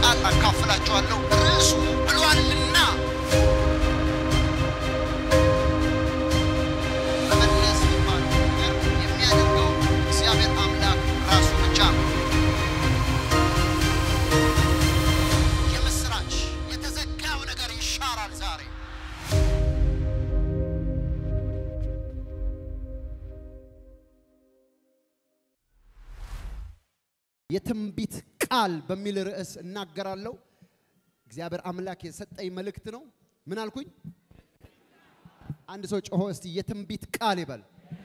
ቃል አካፍላችኋለሁ። ርዕሱ ብሏልና መመለስ የሚባለው ነገር የሚያደርገው እግዚአብሔር አምላክ ራሱ ብቻ ነው። የምስራች የተዘጋው ነገር ይሻራል ዛሬ። የትንቢት ቃል በሚል ርዕስ እናገራለሁ። እግዚአብሔር አምላክ የሰጠኝ መልእክት ነው። ምን አልኩኝ? አንድ ሰው ጮሆ እስቲ የትንቢት ቃል ይበል።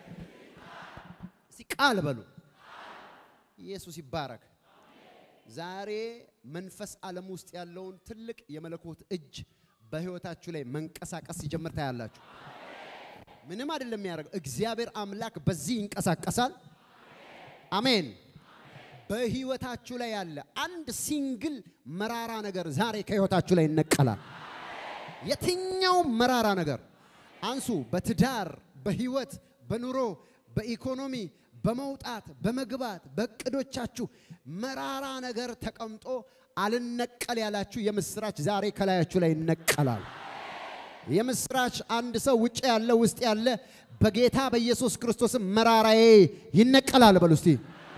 እስቲ ቃል በሉ። ኢየሱስ ይባረክ። ዛሬ መንፈስ ዓለም ውስጥ ያለውን ትልቅ የመለኮት እጅ በሕይወታችሁ ላይ መንቀሳቀስ ሲጀምር ታያላችሁ። ምንም አይደለም የሚያደርገው፣ እግዚአብሔር አምላክ በዚህ ይንቀሳቀሳል። አሜን። በህይወታችሁ ላይ ያለ አንድ ሲንግል መራራ ነገር ዛሬ ከህይወታችሁ ላይ ይነቀላል። የትኛውም መራራ ነገር አንሱ። በትዳር፣ በህይወት፣ በኑሮ፣ በኢኮኖሚ፣ በመውጣት፣ በመግባት፣ በእቅዶቻችሁ መራራ ነገር ተቀምጦ አልነቀል ያላችሁ የምስራች ዛሬ ከላያችሁ ላይ ይነቀላል። የምስራች አንድ ሰው ውጭ ያለ ውስጥ ያለ በጌታ በኢየሱስ ክርስቶስም መራራዬ ይነቀላል በሉ እስቲ።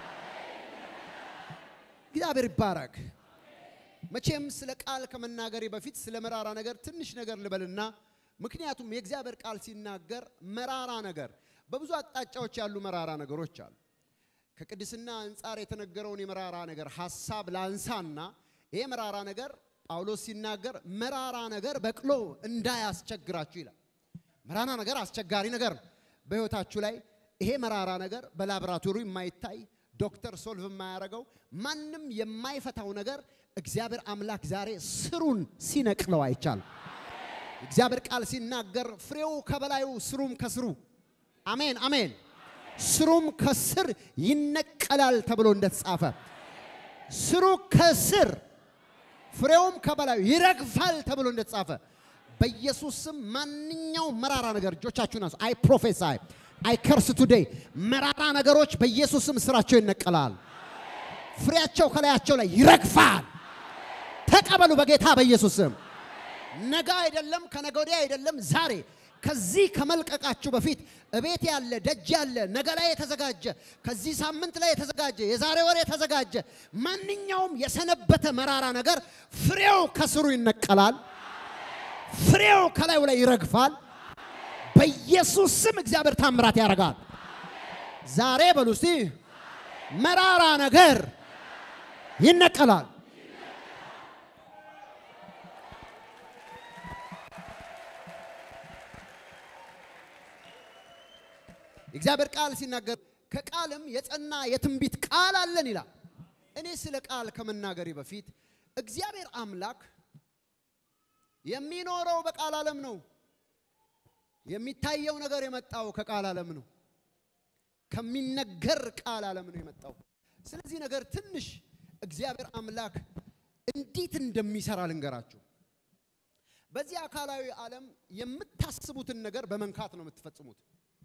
እግዚአብሔር ይባረክ። መቼም ስለ ቃል ከመናገሬ በፊት ስለ መራራ ነገር ትንሽ ነገር ልበልና፣ ምክንያቱም የእግዚአብሔር ቃል ሲናገር መራራ ነገር በብዙ አቅጣጫዎች ያሉ መራራ ነገሮች አሉ። ከቅድስና አንጻር የተነገረውን የመራራ ነገር ሐሳብ ላንሳና ይሄ መራራ ነገር ጳውሎስ ሲናገር መራራ ነገር በቅሎ እንዳያስቸግራችሁ ይላል። መራራ ነገር አስቸጋሪ ነገር ነው በሕይወታችሁ ላይ ይሄ መራራ ነገር በላቦራቶሪ የማይታይ ዶክተር ሶልቭ የማያደርገው ማንም የማይፈታው ነገር እግዚአብሔር አምላክ ዛሬ ስሩን ሲነቅለው አይቻልም። እግዚአብሔር ቃል ሲናገር ፍሬው ከበላዩ ስሩም ከስሩ አሜን አሜን፣ ስሩም ከስር ይነቀላል ተብሎ እንደተጻፈ ስሩ ከስር ፍሬውም ከበላዩ ይረግፋል ተብሎ እንደተጻፈ በኢየሱስ ስም ማንኛውም መራራ ነገር እጆቻችሁን አንሱ። አይ ፕሮፌሳይ አይ ከርስ ቱዴይ መራራ ነገሮች በኢየሱስ ስም ስራቸው ይነቀላል። ፍሬያቸው ከላያቸው ላይ ይረግፋል። ተቀበሉ በጌታ በኢየሱስ ስም። ነገ አይደለም ከነገ ወዲያ አይደለም ዛሬ ከዚህ ከመልቀቃችሁ በፊት እቤት ያለ ደጅ ያለ ነገ ላይ የተዘጋጀ ከዚህ ሳምንት ላይ የተዘጋጀ የዛሬ ወር የተዘጋጀ ማንኛውም የሰነበተ መራራ ነገር ፍሬው ከስሩ ይነቀላል። ፍሬው ከላዩ ላይ ይረግፋል። በኢየሱስ ስም እግዚአብሔር ታምራት ያደርጋል። ዛሬ በሉ እስቲ መራራ ነገር ይነቀላል። እግዚአብሔር ቃል ሲናገር ከቃልም የጸና የትንቢት ቃል አለን ይላል። እኔ ስለ ቃል ከመናገሬ በፊት እግዚአብሔር አምላክ የሚኖረው በቃል ዓለም ነው። የሚታየው ነገር የመጣው ከቃል ዓለም ነው። ከሚነገር ቃል ዓለም ነው የመጣው። ስለዚህ ነገር ትንሽ እግዚአብሔር አምላክ እንዴት እንደሚሰራ ልንገራችሁ። በዚህ አካላዊ ዓለም የምታስቡትን ነገር በመንካት ነው የምትፈጽሙት።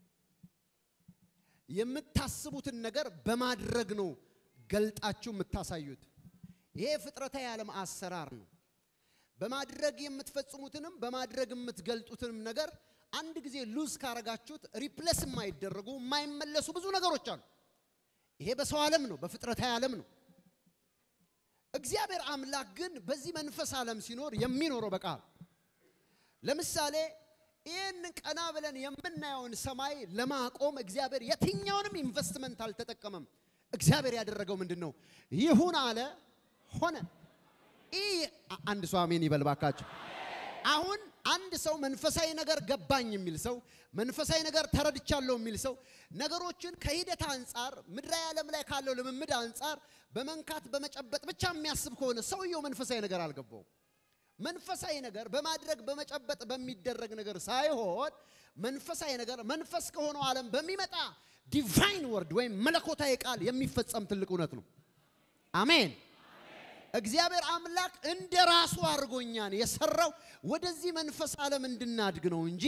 የምታስቡትን ነገር በማድረግ ነው ገልጣችሁ የምታሳዩት። ይሄ ፍጥረታዊ ዓለም አሰራር ነው። በማድረግ የምትፈጽሙትንም በማድረግ የምትገልጡትንም ነገር አንድ ጊዜ ሉዝ ካረጋችሁት ሪፕሌስ የማይደረጉ የማይመለሱ ብዙ ነገሮች አሉ። ይሄ በሰው ዓለም ነው፣ በፍጥረታዊ ዓለም ነው። እግዚአብሔር አምላክ ግን በዚህ መንፈስ ዓለም ሲኖር የሚኖረው በቃል ለምሳሌ ይህን ቀና ብለን የምናየውን ሰማይ ለማቆም እግዚአብሔር የትኛውንም ኢንቨስትመንት አልተጠቀመም። እግዚአብሔር ያደረገው ምንድን ነው? ይሁን አለ፣ ሆነ። ይህ አንድ ሰው አሜን ይበል ባካችሁ። አሁን አንድ ሰው መንፈሳዊ ነገር ገባኝ የሚል ሰው መንፈሳዊ ነገር ተረድቻለሁ የሚል ሰው ነገሮችን ከሂደት አንጻር ምድራዊ ዓለም ላይ ካለው ልምምድ አንጻር በመንካት በመጨበጥ ብቻ የሚያስብ ከሆነ ሰውየው መንፈሳዊ ነገር አልገባውም። መንፈሳዊ ነገር በማድረግ በመጨበጥ በሚደረግ ነገር ሳይሆን መንፈሳዊ ነገር መንፈስ ከሆነው ዓለም በሚመጣ ዲቫይን ወርድ ወይም መለኮታዊ ቃል የሚፈጸም ትልቅ እውነት ነው። አሜን። እግዚአብሔር አምላክ እንደ ራሱ አድርጎኛን የሰራው ወደዚህ መንፈስ ዓለም እንድናድግ ነው እንጂ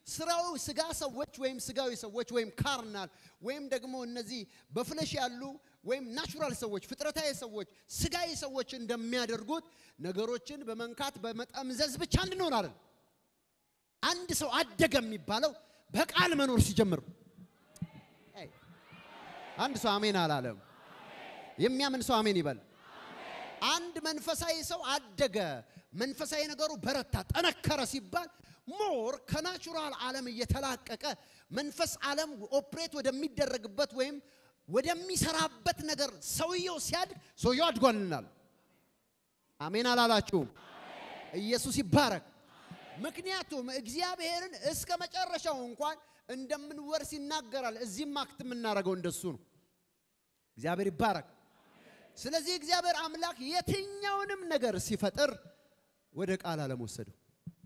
ስራው ስጋ ሰዎች ወይም ስጋዊ ሰዎች ወይም ካርናል ወይም ደግሞ እነዚህ በፍለሽ ያሉ ወይም ናቹራል ሰዎች ፍጥረታዊ ሰዎች ስጋዊ ሰዎች እንደሚያደርጉት ነገሮችን በመንካት በመጠምዘዝ ብቻ እንድንሆን አይደል። አንድ ሰው አደገ የሚባለው በቃል መኖር ሲጀምር ነው። አይ፣ አንድ ሰው አሜን አላለም። የሚያምን ሰው አሜን ይበል። አንድ መንፈሳዊ ሰው አደገ፣ መንፈሳዊ ነገሩ በረታ፣ ጠነከረ ሲባል ሞር ከናቹራል ዓለም እየተላቀቀ መንፈስ ዓለም ኦፕሬት ወደሚደረግበት ወይም ወደሚሰራበት ነገር ሰውየው ሲያድግ ሰውየው አድጓልናል። አሜን አላላችሁም? ኢየሱስ ይባረክ። ምክንያቱም እግዚአብሔርን እስከ መጨረሻው እንኳን እንደምንወርስ ይናገራል። እዚህም አክት የምናደርገው እንደሱ ነው። እግዚአብሔር ይባረክ። ስለዚህ እግዚአብሔር አምላክ የትኛውንም ነገር ሲፈጥር ወደ ቃል ዓለም ወሰደው።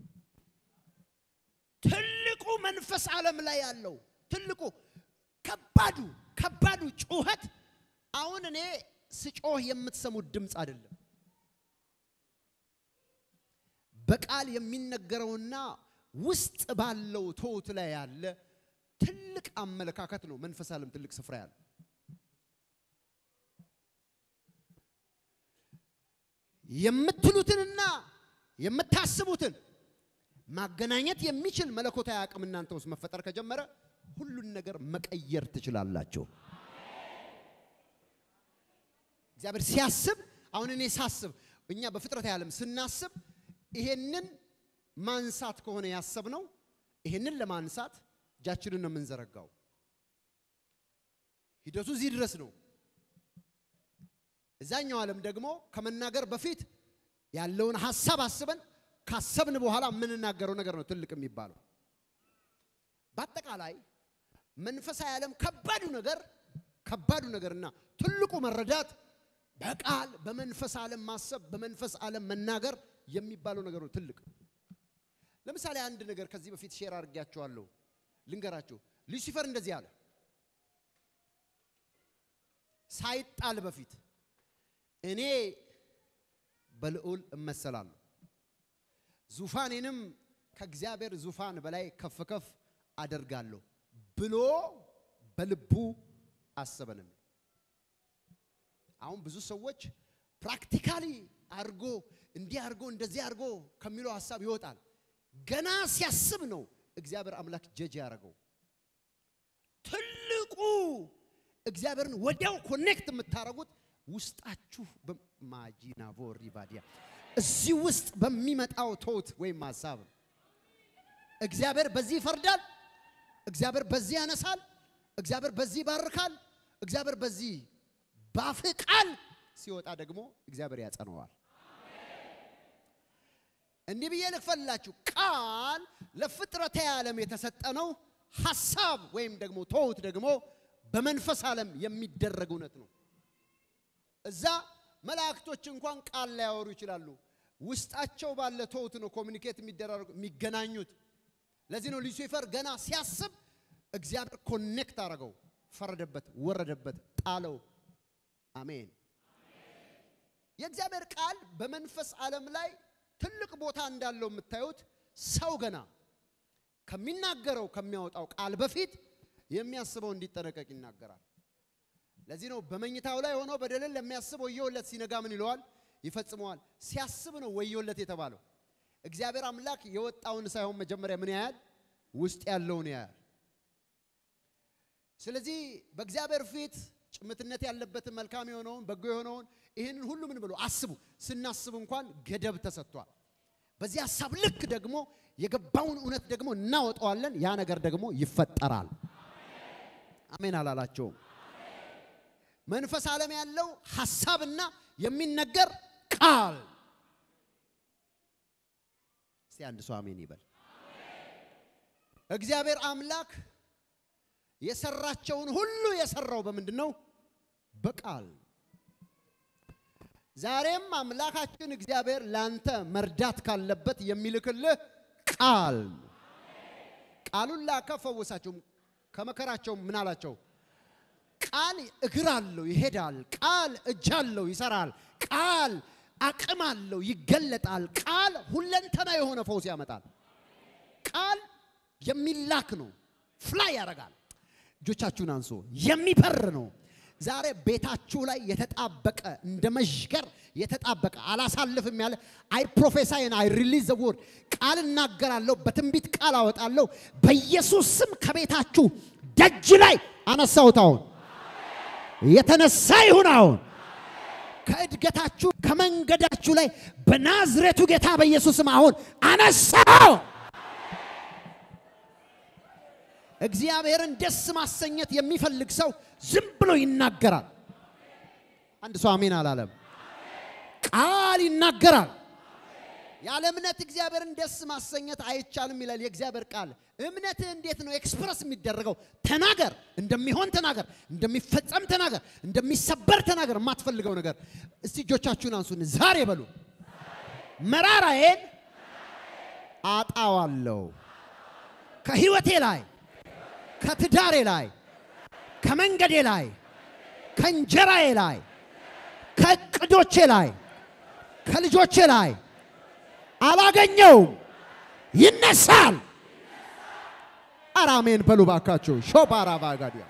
ትልቁ መንፈስ ዓለም ላይ ያለው ትልቁ ከባዱ ከባዱ ጩኸት አሁን እኔ ስጮህ የምትሰሙት ድምፅ አይደለም። በቃል የሚነገረውና ውስጥ ባለው ቶት ላይ ያለ ትልቅ አመለካከት ነው። መንፈስ ዓለም ትልቅ ስፍራ ያለው የምትሉትንና የምታስቡትን ማገናኘት የሚችል መለኮታዊ አቅም እናንተ ውስጥ መፈጠር ከጀመረ ሁሉን ነገር መቀየር ትችላላችሁ። እግዚአብሔር ሲያስብ አሁን እኔ ሳስብ እኛ በፍጥረታዊ ዓለም ስናስብ ይሄንን ማንሳት ከሆነ ያሰብነው ይሄንን ለማንሳት እጃችንን ነው የምንዘረጋው። ሂደቱ እዚህ ድረስ ነው። እዛኛው ዓለም ደግሞ ከመናገር በፊት ያለውን ሀሳብ አስበን ካሰብን በኋላ የምንናገረው ነገር ነው ትልቅ የሚባለው። በአጠቃላይ መንፈሳዊ ዓለም ከባዱ ነገር ከባዱ ነገርና ትልቁ መረዳት በቃል በመንፈስ ዓለም ማሰብ በመንፈስ ዓለም መናገር የሚባለው ነገር ነው ትልቅ። ለምሳሌ አንድ ነገር ከዚህ በፊት ሼር አድርጌያቸዋለሁ፣ ልንገራችሁ። ሉሲፈር እንደዚህ አለ ሳይጣል በፊት እኔ በልዑል እመሰላለሁ ዙፋኔንም ከእግዚአብሔር ዙፋን በላይ ከፍ ከፍ አደርጋለሁ ብሎ በልቡ አሰበንም። አሁን ብዙ ሰዎች ፕራክቲካሊ አድርጎ እንዲህ አድርጎ እንደዚህ አድርጎ ከሚለው ሀሳብ ይወጣል። ገና ሲያስብ ነው እግዚአብሔር አምላክ ጀጅ ያደረገው። ትልቁ እግዚአብሔርን ወዲያው ኮኔክት የምታደርጉት ውስጣችሁ በማጂና ቮሪ ባዲያ እዚህ ውስጥ በሚመጣው ቶት ወይም ሀሳብ ነው። እግዚአብሔር በዚህ ይፈርዳል፣ እግዚአብሔር በዚህ ያነሳል፣ እግዚአብሔር በዚህ ይባርካል፣ እግዚአብሔር በዚህ ባፍህ ቃል ሲወጣ ደግሞ እግዚአብሔር ያጸነዋል። እንዲህ ብዬ ልክፈልላችሁ፣ ቃል ለፍጥረታዊ ዓለም የተሰጠ ነው። ሀሳብ ወይም ደግሞ ቶት ደግሞ በመንፈስ ዓለም የሚደረግ እውነት ነው። እዛ መላእክቶች እንኳን ቃል ላያወሩ ይችላሉ። ውስጣቸው ባለ ቶት ነው ኮሚኒኬት የሚደረጉ የሚገናኙት። ለዚህ ነው ሉሲፈር ገና ሲያስብ እግዚአብሔር ኮኔክት አደረገው፣ ፈረደበት፣ ወረደበት፣ ጣለው። አሜን። የእግዚአብሔር ቃል በመንፈስ ዓለም ላይ ትልቅ ቦታ እንዳለው የምታዩት ሰው ገና ከሚናገረው ከሚያወጣው ቃል በፊት የሚያስበው እንዲጠነቀቅ ይናገራል። ለዚህ ነው በመኝታው ላይ ሆኖ በደልን ለሚያስብ ወዮለት፣ ሲነጋ ምን ይለዋል? ይፈጽመዋል። ሲያስብ ነው ወዮለት የተባለው። እግዚአብሔር አምላክ የወጣውን ሳይሆን መጀመሪያ ምን ያያል? ውስጥ ያለውን ያያል። ስለዚህ በእግዚአብሔር ፊት ጭምትነት ያለበትን መልካም የሆነውን በጎ የሆነውን ይህንን ሁሉ ምን ብሎ አስቡ። ስናስብ እንኳን ገደብ ተሰጥቷል። በዚህ ሀሳብ ልክ ደግሞ የገባውን እውነት ደግሞ እናወጣዋለን። ያ ነገር ደግሞ ይፈጠራል። አሜን አላላቸውም? መንፈስ ዓለም ያለው ሐሳብና የሚነገር ቃል። እስቲ አንድ ሰው አሜን ይበል። እግዚአብሔር አምላክ የሰራቸውን ሁሉ የሰራው በምንድን ነው? በቃል። ዛሬም አምላካችን እግዚአብሔር ላንተ መርዳት ካለበት የሚልክልህ ቃል ነው። ቃሉን ላከ፣ ፈወሳቸው። ከመከራቸውም ምን አላቸው? ቃል እግር አለው ይሄዳል። ቃል እጅ አለው ይሰራል። ቃል አቅም አለው ይገለጣል። ቃል ሁለንተና የሆነ ፈውስ ያመጣል። ቃል የሚላክ ነው። ፍላይ ያደርጋል። እጆቻችሁን አንሶ የሚበር ነው። ዛሬ ቤታችሁ ላይ የተጣበቀ እንደ መዥገር የተጣበቀ አላሳልፍም ያለ አይ ፕሮፌሳይን አይ ሪሊዝ ዘ ወርድ ቃል እናገራለሁ፣ በትንቢት ቃል አወጣለሁ። በኢየሱስ ስም ከቤታችሁ ደጅ ላይ አነሳሁት። አሁን የተነሳ ይሁን አሁን ከእድገታችሁ ከመንገዳችሁ ላይ በናዝሬቱ ጌታ በኢየሱስም አሁን አነሳው። እግዚአብሔርን ደስ ማሰኘት የሚፈልግ ሰው ዝም ብሎ ይናገራል። አንድ ሰው አሜን አላለም። ቃል ይናገራል። ያለ እምነት እግዚአብሔርን ደስ ማሰኘት አይቻልም ይላል የእግዚአብሔር ቃል። እምነትህ እንዴት ነው ኤክስፕረስ የሚደረገው? ተናገር፣ እንደሚሆን ተናገር፣ እንደሚፈጸም ተናገር፣ እንደሚሰበር ተናገር። የማትፈልገው ነገር እስቲ እጆቻችሁን አንሱን። ዛሬ በሉ መራራዬን አጣዋለሁ ከህይወቴ ላይ ከትዳሬ ላይ ከመንገዴ ላይ ከእንጀራዬ ላይ ከእቅዶቼ ላይ ከልጆቼ ላይ አላገኘውም። ይነሳል። አራሜን በሉ ባካችሁ። ሾባራ ባጋዲያ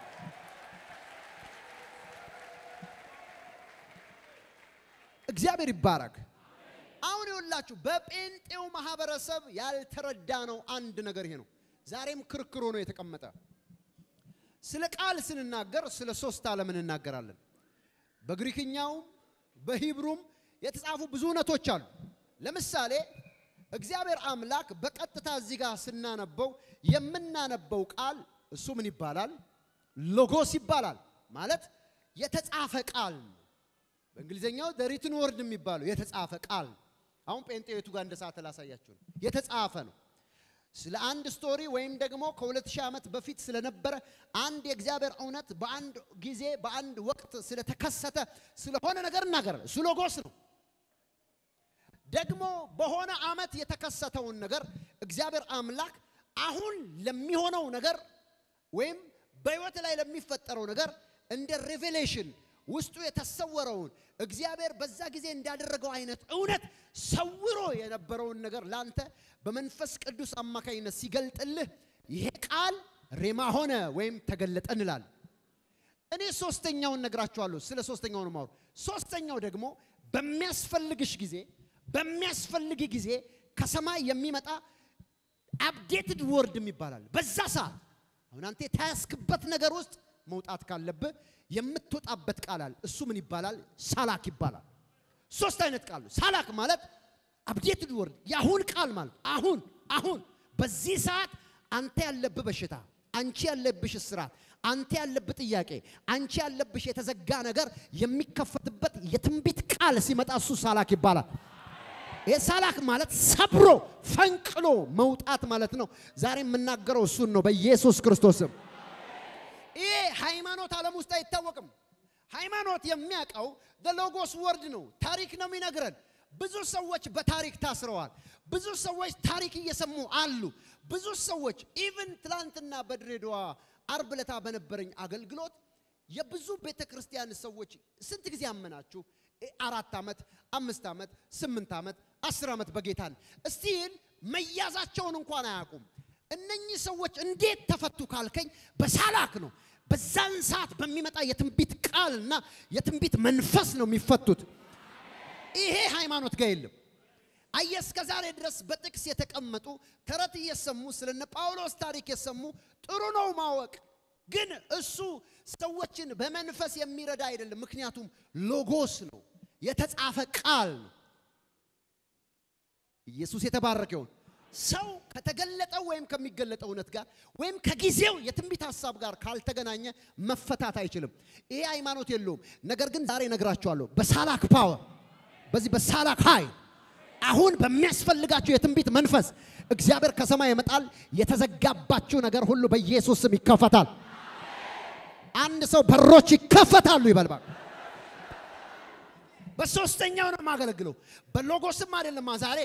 እግዚአብሔር ይባረክ። አሁን ይኸውላችሁ በጴንጤው ማህበረሰብ ያልተረዳ ነው አንድ ነገር ይሄ ነው። ዛሬም ክርክር ሆኖ የተቀመጠ ስለ ቃል ስንናገር ስለ ሶስት ዓለም እንናገራለን። በግሪክኛውም በሂብሩም የተጻፉ ብዙ እውነቶች አሉ። ለምሳሌ እግዚአብሔር አምላክ በቀጥታ እዚህ ጋር ስናነበው የምናነበው ቃል እሱ ምን ይባላል? ሎጎስ ይባላል። ማለት የተጻፈ ቃል ነው። በእንግሊዝኛው ሪትን ወርድ የሚባለው የተጻፈ ቃል ነው። አሁን ጴንጤቱ ጋር እንደ ሰዓት ላሳያችሁ ነው። የተጻፈ ነው። ስለ አንድ ስቶሪ ወይም ደግሞ ከሁለት ሺህ ዓመት በፊት ስለነበረ አንድ የእግዚአብሔር እውነት በአንድ ጊዜ በአንድ ወቅት ስለተከሰተ ስለሆነ ነገር እናገራለን። እሱ ሎጎስ ነው። ደግሞ በሆነ ዓመት የተከሰተውን ነገር እግዚአብሔር አምላክ አሁን ለሚሆነው ነገር ወይም በሕይወት ላይ ለሚፈጠረው ነገር እንደ ሬቬሌሽን ውስጡ የተሰወረውን እግዚአብሔር በዛ ጊዜ እንዳደረገው አይነት እውነት ሰውሮ የነበረውን ነገር ላንተ በመንፈስ ቅዱስ አማካኝነት ሲገልጥልህ ይሄ ቃል ሬማ ሆነ ወይም ተገለጠ እንላለን። እኔ ሶስተኛውን ነግራችኋለሁ። ስለ ሶስተኛው ነው የማወራው። ሶስተኛው ደግሞ በሚያስፈልግሽ ጊዜ በሚያስፈልግ ጊዜ ከሰማይ የሚመጣ አፕዴትድ ወርድ ይባላል። በዛ ሰዓት አሁን አንተ የተያዝክበት ነገር ውስጥ መውጣት ካለብህ የምትወጣበት ቃል አለ። እሱ ምን ይባላል? ሳላክ ይባላል። ሶስት አይነት ቃል ነው። ሳላክ ማለት አፕዴትድ ወርድ የአሁን ቃል ማለት አሁን አሁን በዚህ ሰዓት አንተ ያለብህ በሽታ፣ አንቺ ያለብሽ እስራት፣ አንተ ያለብህ ጥያቄ፣ አንቺ ያለብሽ የተዘጋ ነገር የሚከፈትበት የትንቢት ቃል ሲመጣ እሱ ሳላክ ይባላል። ይህ ሳላክ ማለት ሰብሮ ፈንቅሎ መውጣት ማለት ነው። ዛሬ የምናገረው እሱን ነው በኢየሱስ ክርስቶስም። ይሄ ሃይማኖት ዓለም ውስጥ አይታወቅም። ሃይማኖት የሚያውቀው ሎጎስ ወርድ ነው። ታሪክ ነው የሚነግረን። ብዙ ሰዎች በታሪክ ታስረዋል። ብዙ ሰዎች ታሪክ እየሰሙ አሉ። ብዙ ሰዎች ኢቭን ትላንትና በድሬዳዋ አርብ ለታ በነበረኝ አገልግሎት የብዙ ቤተ ክርስቲያን ሰዎች ስንት ጊዜ አመናችሁ? አራት ዓመት፣ አምስት ዓመት፣ ስምንት ዓመት፣ አስር ዓመት በጌታን እስቲል መያዛቸውን እንኳን አያውቁም። እነኚህ ሰዎች እንዴት ተፈቱ ካልከኝ በሳላክ ነው። በዛን ሰዓት በሚመጣ የትንቢት ቃልና የትንቢት መንፈስ ነው የሚፈቱት። ይሄ ሃይማኖት ጋር የለም። አየ እስከ ዛሬ ድረስ በጥቅስ የተቀመጡ ተረት እየሰሙ ስለነ ጳውሎስ ታሪክ የሰሙ ጥሩ ነው ማወቅ፣ ግን እሱ ሰዎችን በመንፈስ የሚረዳ አይደለም። ምክንያቱም ሎጎስ ነው፣ የተጻፈ ቃል ነው። ኢየሱስ የተባረከ ይሁን። ሰው ከተገለጠው ወይም ከሚገለጠው እውነት ጋር ወይም ከጊዜው የትንቢት ሀሳብ ጋር ካልተገናኘ መፈታት አይችልም። ይሄ ሃይማኖት የለውም። ነገር ግን ዛሬ እነግራችኋለሁ በሳላክ ፓወር፣ በዚህ በሳላክ ኃይል አሁን በሚያስፈልጋችሁ የትንቢት መንፈስ እግዚአብሔር ከሰማይ ይመጣል። የተዘጋባችሁ ነገር ሁሉ በኢየሱስ ስም ይከፈታል። አንድ ሰው በሮች ይከፈታሉ ይበልባል። በሶስተኛው ነው የማገለግለው። በሎጎስም አይደለም ዛሬ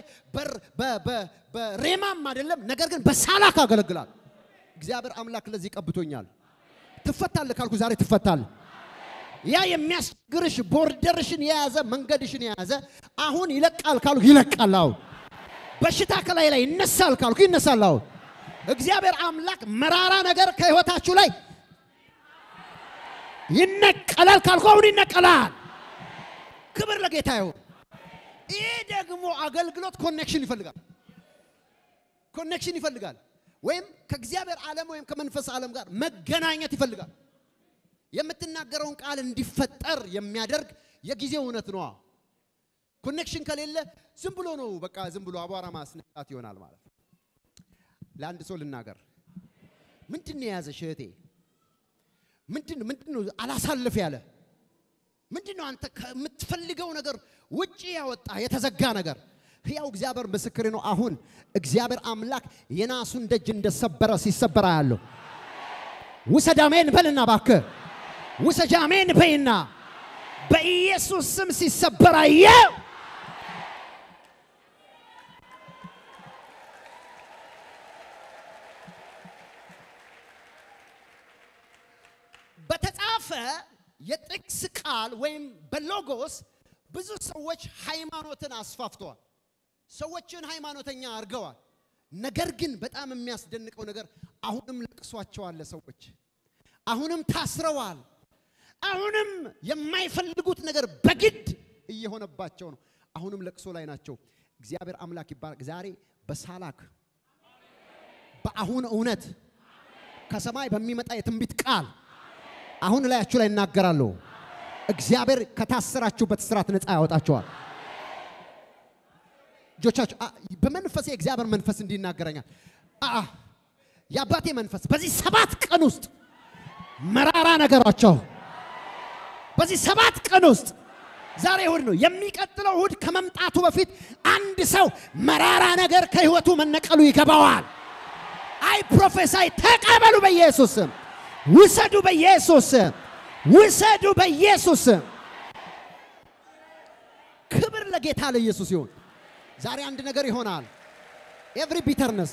በሬማም አይደለም፣ ነገር ግን በሳላክ አገለግላል። እግዚአብሔር አምላክ ለዚህ ቀብቶኛል። ትፈታለህ ካልኩ ዛሬ ትፈታለህ። ያ የሚያስቸግርሽ ቦርደርሽን የያዘ መንገድሽን የያዘ አሁን ይለቃል ካልኩ ይለቃል። አሁን በሽታ ከላይ ላይ ይነሳል ካልኩ ይነሳል። አሁን እግዚአብሔር አምላክ መራራ ነገር ከህይወታችሁ ላይ ይነቀላል። ካልኩ አሁን ይነቀላል። ክብር ለጌታ ይሁን። ይሄ ደግሞ አገልግሎት ኮኔክሽን ይፈልጋል። ኮኔክሽን ይፈልጋል። ወይም ከእግዚአብሔር ዓለም ወይም ከመንፈስ ዓለም ጋር መገናኘት ይፈልጋል። የምትናገረውን ቃል እንዲፈጠር የሚያደርግ የጊዜው እውነት ነዋ። ኮኔክሽን ከሌለ ዝም ብሎ ነው፣ በቃ ዝም ብሎ አቧራ ማስነጣት ይሆናል ማለት ነው። ለአንድ ሰው ልናገር፣ ምንድን ነው የያዘሽ እህቴ? ምንድን ምንድን ነው አላሳልፍ ያለ ምንድን ነው አንተ ከምትፈልገው ነገር ውጪ ያወጣ የተዘጋ ነገር? ሕያው እግዚአብሔር ምስክሬ ነው። አሁን እግዚአብሔር አምላክ የናሱን ደጅ እንደሰበረ ሲሰበራ ያለው ውሰድ አሜን በልና እባክህ ውሰጅ አሜን በይና በኢየሱስ ስም ሲሰበር አየው። በተጻፈ የጥቅስ ቃል ወይም በሎጎስ ብዙ ሰዎች ሃይማኖትን አስፋፍተዋል። ሰዎችን ሃይማኖተኛ አድርገዋል። ነገር ግን በጣም የሚያስደንቀው ነገር አሁንም ለቅሷቸዋል። ሰዎች አሁንም ታስረዋል። አሁንም የማይፈልጉት ነገር በግድ እየሆነባቸው ነው። አሁንም ለቅሶ ላይ ናቸው። እግዚአብሔር አምላክ ይባረክ። ዛሬ በሳላክ በአሁን እውነት ከሰማይ በሚመጣ የትንቢት ቃል አሁን ላያችሁ ላይ እናገራለሁ። እግዚአብሔር ከታሰራችሁበት ስርዓት ነፃ ያወጣቸዋል። እጆቻችሁ በመንፈሴ የእግዚአብሔር መንፈስ እንዲናገረኛል። አአ የአባቴ መንፈስ በዚህ ሰባት ቀን ውስጥ መራራ ነገራቸው በዚህ ሰባት ቀን ውስጥ ዛሬ እሁድ ነው። የሚቀጥለው እሁድ ከመምጣቱ በፊት አንድ ሰው መራራ ነገር ከህይወቱ መነቀሉ ይገባዋል። አይ ፕሮፌሳይ ተቀበሉ በኢየሱስ ስም። ውሰዱ በኢየሱስ ስም። ውሰዱ በኢየሱስ ስም። ክብር ለጌታ ለኢየሱስ ይሁን። ዛሬ አንድ ነገር ይሆናል። ኤቭሪ ቢተርነስ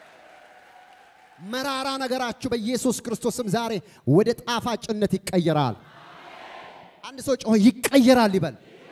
መራራ ነገራችሁ በኢየሱስ ክርስቶስም ዛሬ ወደ ጣፋጭነት ይቀየራል። አንድ ሰው ጮሆ ይቀየራል ይበል።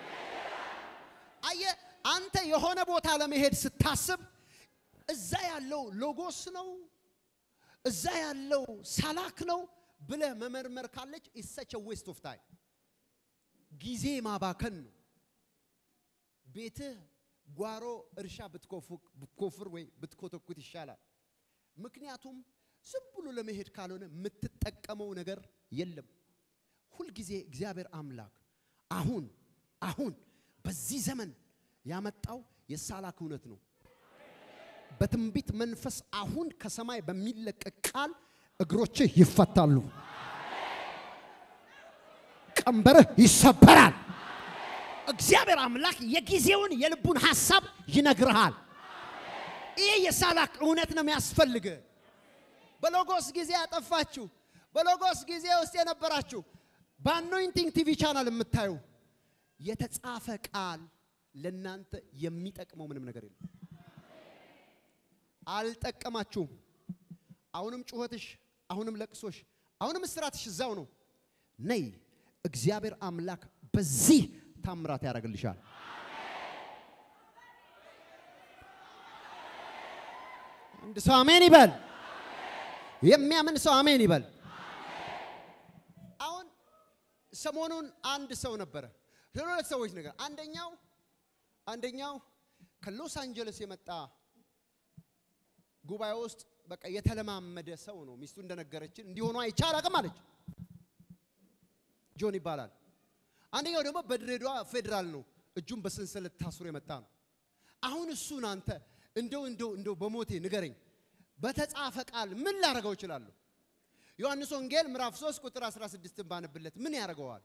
አየ አንተ የሆነ ቦታ ለመሄድ ስታስብ እዛ ያለው ሎጎስ ነው፣ እዛ ያለው ሳላክ ነው ብለህ መመርመር ካለች ኢሰች ዌስት ኦፍ ታይም ጊዜ ማባከን ነው። ቤትህ ጓሮ እርሻ ብትኮፍር ወይ ብትኮተኩት ይሻላል። ምክንያቱም ዝም ብሎ ለመሄድ ካልሆነ የምትጠቀመው ነገር የለም። ሁልጊዜ እግዚአብሔር አምላክ አሁን አሁን በዚህ ዘመን ያመጣው የሳላክ እውነት ነው። በትንቢት መንፈስ አሁን ከሰማይ በሚለቀቅ ቃል እግሮችህ ይፈታሉ፣ ቀንበርህ ይሰበራል። እግዚአብሔር አምላክ የጊዜውን የልቡን ሐሳብ ይነግርሃል። ይሄ የሳላክ እውነት ነው የሚያስፈልግ። በሎጎስ ጊዜ ያጠፋችሁ፣ በሎጎስ ጊዜ ውስጥ የነበራችሁ በአኖይንቲንግ ቲቪ ቻናል የምታዩ የተጻፈ ቃል ለእናንተ የሚጠቅመው ምንም ነገር የለም። አልጠቀማችሁም። አሁንም ጩኸትሽ፣ አሁንም ለቅሶሽ፣ አሁንም እስራትሽ እዛው ነው። ነይ፣ እግዚአብሔር አምላክ በዚህ ታምራት ያደርግልሻል። አንድ ሰው አሜን ይበል። የሚያምን ሰው አሜን ይበል። አሁን ሰሞኑን አንድ ሰው ነበረ፣ ሁለት ሰዎች ነገር አንደኛው አንደኛው ከሎስ አንጀለስ የመጣ ጉባኤ ውስጥ በቃ የተለማመደ ሰው ነው። ሚስቱ እንደነገረችን እንዲሆኑ አይቻል አቅም አለች። ጆን ይባላል። አንደኛው ደግሞ በድሬዳዋ ፌዴራል ነው። እጁን በሰንሰለት ታስሮ የመጣ ነው። አሁን እሱን አንተ እንደው እንደው እንደው በሞቴ ንገረኝ፣ በተጻፈ ቃል ምን ላደርገው እችላለሁ? ዮሐንስ ወንጌል ምዕራፍ 3 ቁጥር 16 ባነብለት ምን ያደርገዋል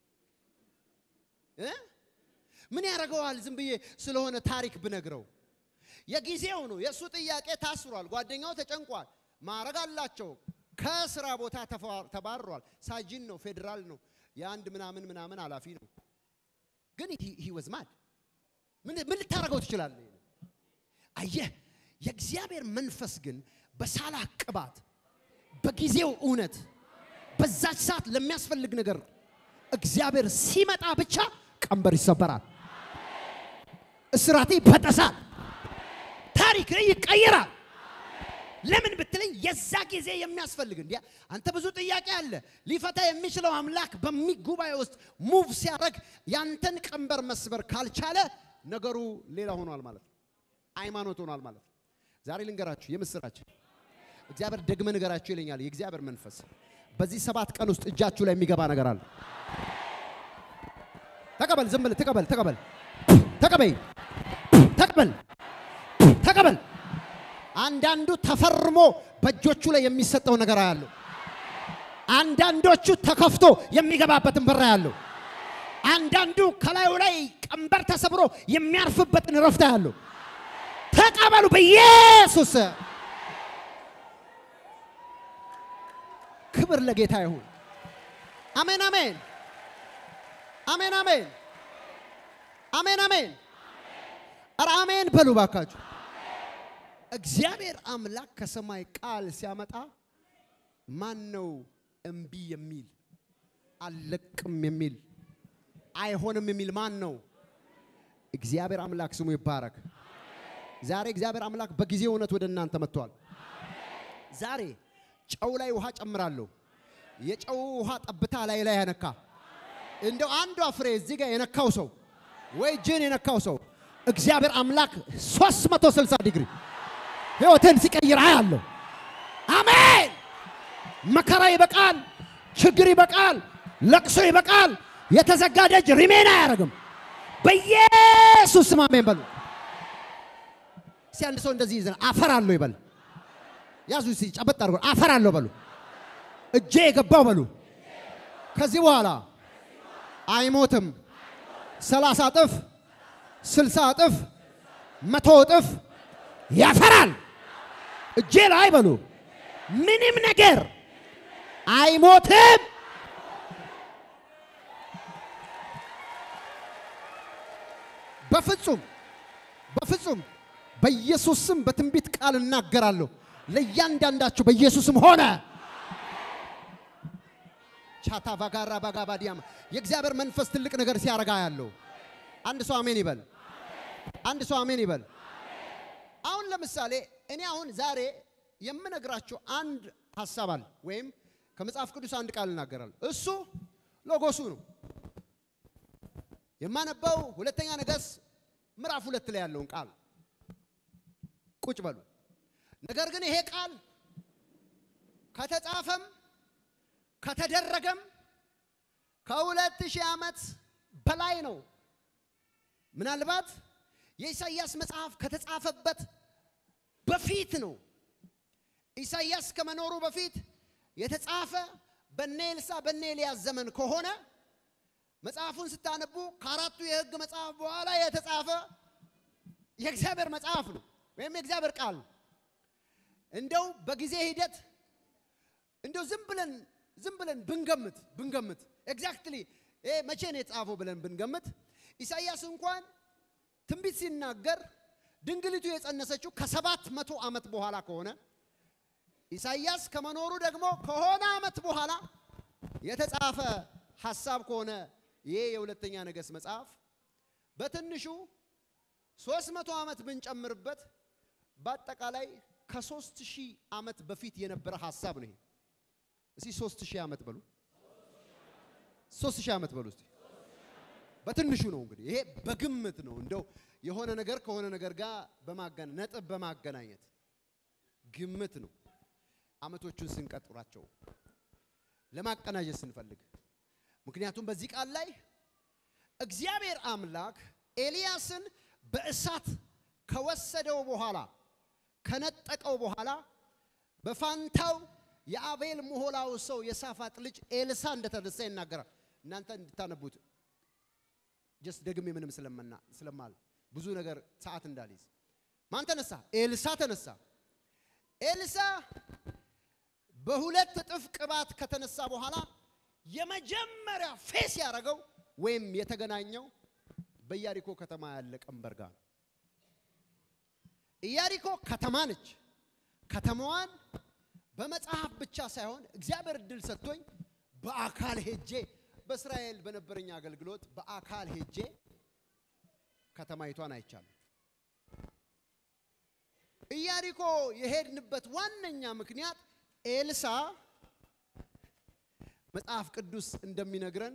እ ምን ያደርገዋል? ዝም ብዬ ስለሆነ ታሪክ ብነግረው የጊዜው ነው። የእሱ ጥያቄ ታስሯል። ጓደኛው ተጨንቋል። ማዕረግ አላቸው። ከስራ ቦታ ተባሯል። ሳጅን ነው፣ ፌዴራል ነው፣ የአንድ ምናምን ምናምን ኃላፊ ነው። ግን ሂ ወዝ ማድ ምን ልታደርገው ትችላለህ? አየህ፣ የእግዚአብሔር መንፈስ ግን በሳላ ቅባት በጊዜው እውነት በዛች ሰዓት ለሚያስፈልግ ነገር እግዚአብሔር ሲመጣ ብቻ ቀንበር ይሰበራል፣ እስራቴ ይበጠሳል፣ ታሪክ ይቀየራል። ለምን ብትለኝ የዛ ጊዜ የሚያስፈልግ እንዲያ አንተ ብዙ ጥያቄ አለ። ሊፈታ የሚችለው አምላክ በሚጉባኤ ውስጥ ሙቭ ሲያደርግ ያንተን ቀንበር መስበር ካልቻለ ነገሩ ሌላ ሆኗል ማለት ነው። ሃይማኖት ሆኗል ማለት ነው። ዛሬ ልንገራችሁ የምስራች እግዚአብሔር ደግመ ንገራችሁ ይለኛል የእግዚአብሔር መንፈስ በዚህ ሰባት ቀን ውስጥ እጃችሁ ላይ የሚገባ ነገር አለ። ተቀበል፣ ዝም ብለህ ተቀበል፣ ተቀበል፣ ተቀበይ፣ ተቀበል፣ ተቀበል። አንዳንዱ ተፈርሞ በእጆቹ ላይ የሚሰጠው ነገር ያለው፣ አንዳንዶቹ ተከፍቶ የሚገባበትን በር ያለው፣ አንዳንዱ ከላዩ ላይ ቀንበር ተሰብሮ የሚያርፍበትን ረፍታ ያለው። ተቀበሉ በኢየሱስ ክብር ለጌታ ይሁን። አሜን አሜን አሜን አሜን አሜን አሜን። ኧረ አሜን በሉ ባካችሁ። እግዚአብሔር አምላክ ከሰማይ ቃል ሲያመጣ ማን ነው እምቢ የሚል አልለቅም የሚል አይሆንም የሚል ማን ነው? እግዚአብሔር አምላክ ስሙ ይባረክ። ዛሬ እግዚአብሔር አምላክ በጊዜ እውነት ወደ እናንተ መጥቷል። ዛሬ ጨው ላይ ውሃ ጨምራለሁ። የጨው ውሃ ጠብታ ላይ ላይ ያነካ እንደው አንዷ ፍሬ እዚህ ጋር የነካው ሰው ወይ እጅን የነካው ሰው እግዚአብሔር አምላክ 360 ዲግሪ ህይወትን ሲቀይር አያለሁ። አሜን። መከራ ይበቃል፣ ችግር ይበቃል፣ ለቅሶ ይበቃል። የተዘጋ ደጅ ሪሜን አያደርግም። በኢየሱስ ስም አሜን በሉ። እስቲ አንድ ሰው እንደዚህ ይዘን አፈራለሁ ይበል። ያዙ እስቲ ጨበጥ አድርጎ አፈራለሁ በሉ። እጄ የገባው በሉ። ከዚህ በኋላ አይሞትም። ሰላሳ እጥፍ፣ ስልሳ እጥፍ፣ መቶ እጥፍ ያፈራል። እጄ ላይ በሉ። ምንም ነገር አይሞትም። በፍጹም በፍጹም በኢየሱስ ስም በትንቢት ቃል እናገራለሁ። ለእያንዳንዳችሁ በኢየሱስም ሆነ። ቻታ ባጋራ ባጋ ባዲያም የእግዚአብሔር መንፈስ ትልቅ ነገር ሲያረጋ ያለው አንድ ሰው አሜን ይበል። አንድ ሰው አሜን ይበል። አሁን ለምሳሌ እኔ አሁን ዛሬ የምነግራችሁ አንድ ሀሳብ አለ፣ ወይም ከመጽሐፍ ቅዱስ አንድ ቃል እናገራለሁ። እሱ ሎጎሱ ነው። የማነባው ሁለተኛ ነገሥት ምዕራፍ ሁለት ላይ ያለውን ቃል ቁጭ በሉ። ነገር ግን ይሄ ቃል ከተጻፈም ከተደረገም ከሁለት ሺህ ዓመት በላይ ነው። ምናልባት የኢሳይያስ መጽሐፍ ከተጻፈበት በፊት ነው። ኢሳይያስ ከመኖሩ በፊት የተጻፈ በነ ኤልሳ በነ ኤልያስ ዘመን ከሆነ መጽሐፉን ስታነቡ ከአራቱ የሕግ መጽሐፍ በኋላ የተጻፈ የእግዚአብሔር መጽሐፍ ነው ወይም የእግዚአብሔር ቃል ነው። እንደው በጊዜ ሂደት እንደው ዝም ብለን ዝም ብለን ብንገምት ብንገምት ኤግዛክትሊ ይሄ መቼ ነው የተጻፈው ብለን ብንገምት ኢሳይያስ እንኳን ትንቢት ሲናገር ድንግሊቱ የጸነሰችው ከሰባት መቶ ዓመት በኋላ ከሆነ ኢሳይያስ ከመኖሩ ደግሞ ከሆነ ዓመት በኋላ የተጻፈ ሐሳብ ከሆነ ይሄ የሁለተኛ ነገሥት መጽሐፍ በትንሹ ሶስት መቶ ዓመት ብንጨምርበት በአጠቃላይ ከሶስት ሺህ ዓመት በፊት የነበረ ሐሳብ ነው። ይሄ እስቲ ሶስት ሺህ ዓመት በሉ፣ ሶስት ሺህ ዓመት በሉ እስቲ። በትንሹ ነው እንግዲህ ይሄ በግምት ነው። እንደው የሆነ ነገር ከሆነ ነገር ጋር በማገና ነጥብ በማገናኘት ግምት ነው። ዓመቶቹን ስንቀጥራቸው ለማቀናጀት ስንፈልግ ምክንያቱም በዚህ ቃል ላይ እግዚአብሔር አምላክ ኤልያስን በእሳት ከወሰደው በኋላ ከነጠቀው በኋላ በፋንታው የአቤል ምሆላው ሰው የሳፋጥ ልጅ ኤልሳ እንደተነሳ ይናገራል። እናንተ እንድታነቡት ጀስት ደግሜ ምንም ስለመና ስለማል ብዙ ነገር ሰዓት እንዳልይዝ ማን ተነሳ? ኤልሳ ተነሳ። ኤልሳ በሁለት እጥፍ ቅባት ከተነሳ በኋላ የመጀመሪያ ፌስ ያደረገው ወይም የተገናኘው በኢያሪኮ ከተማ ያለ ቀንበር ጋር ነው። ኢያሪኮ ከተማ ነች። ከተማዋን በመጽሐፍ ብቻ ሳይሆን እግዚአብሔር እድል ሰጥቶኝ በአካል ሄጄ በእስራኤል በነበረኝ አገልግሎት በአካል ሄጄ ከተማይቷን አይቻለሁ። ኢያሪኮ የሄድንበት ዋነኛ ምክንያት ኤልሳ መጽሐፍ ቅዱስ እንደሚነግረን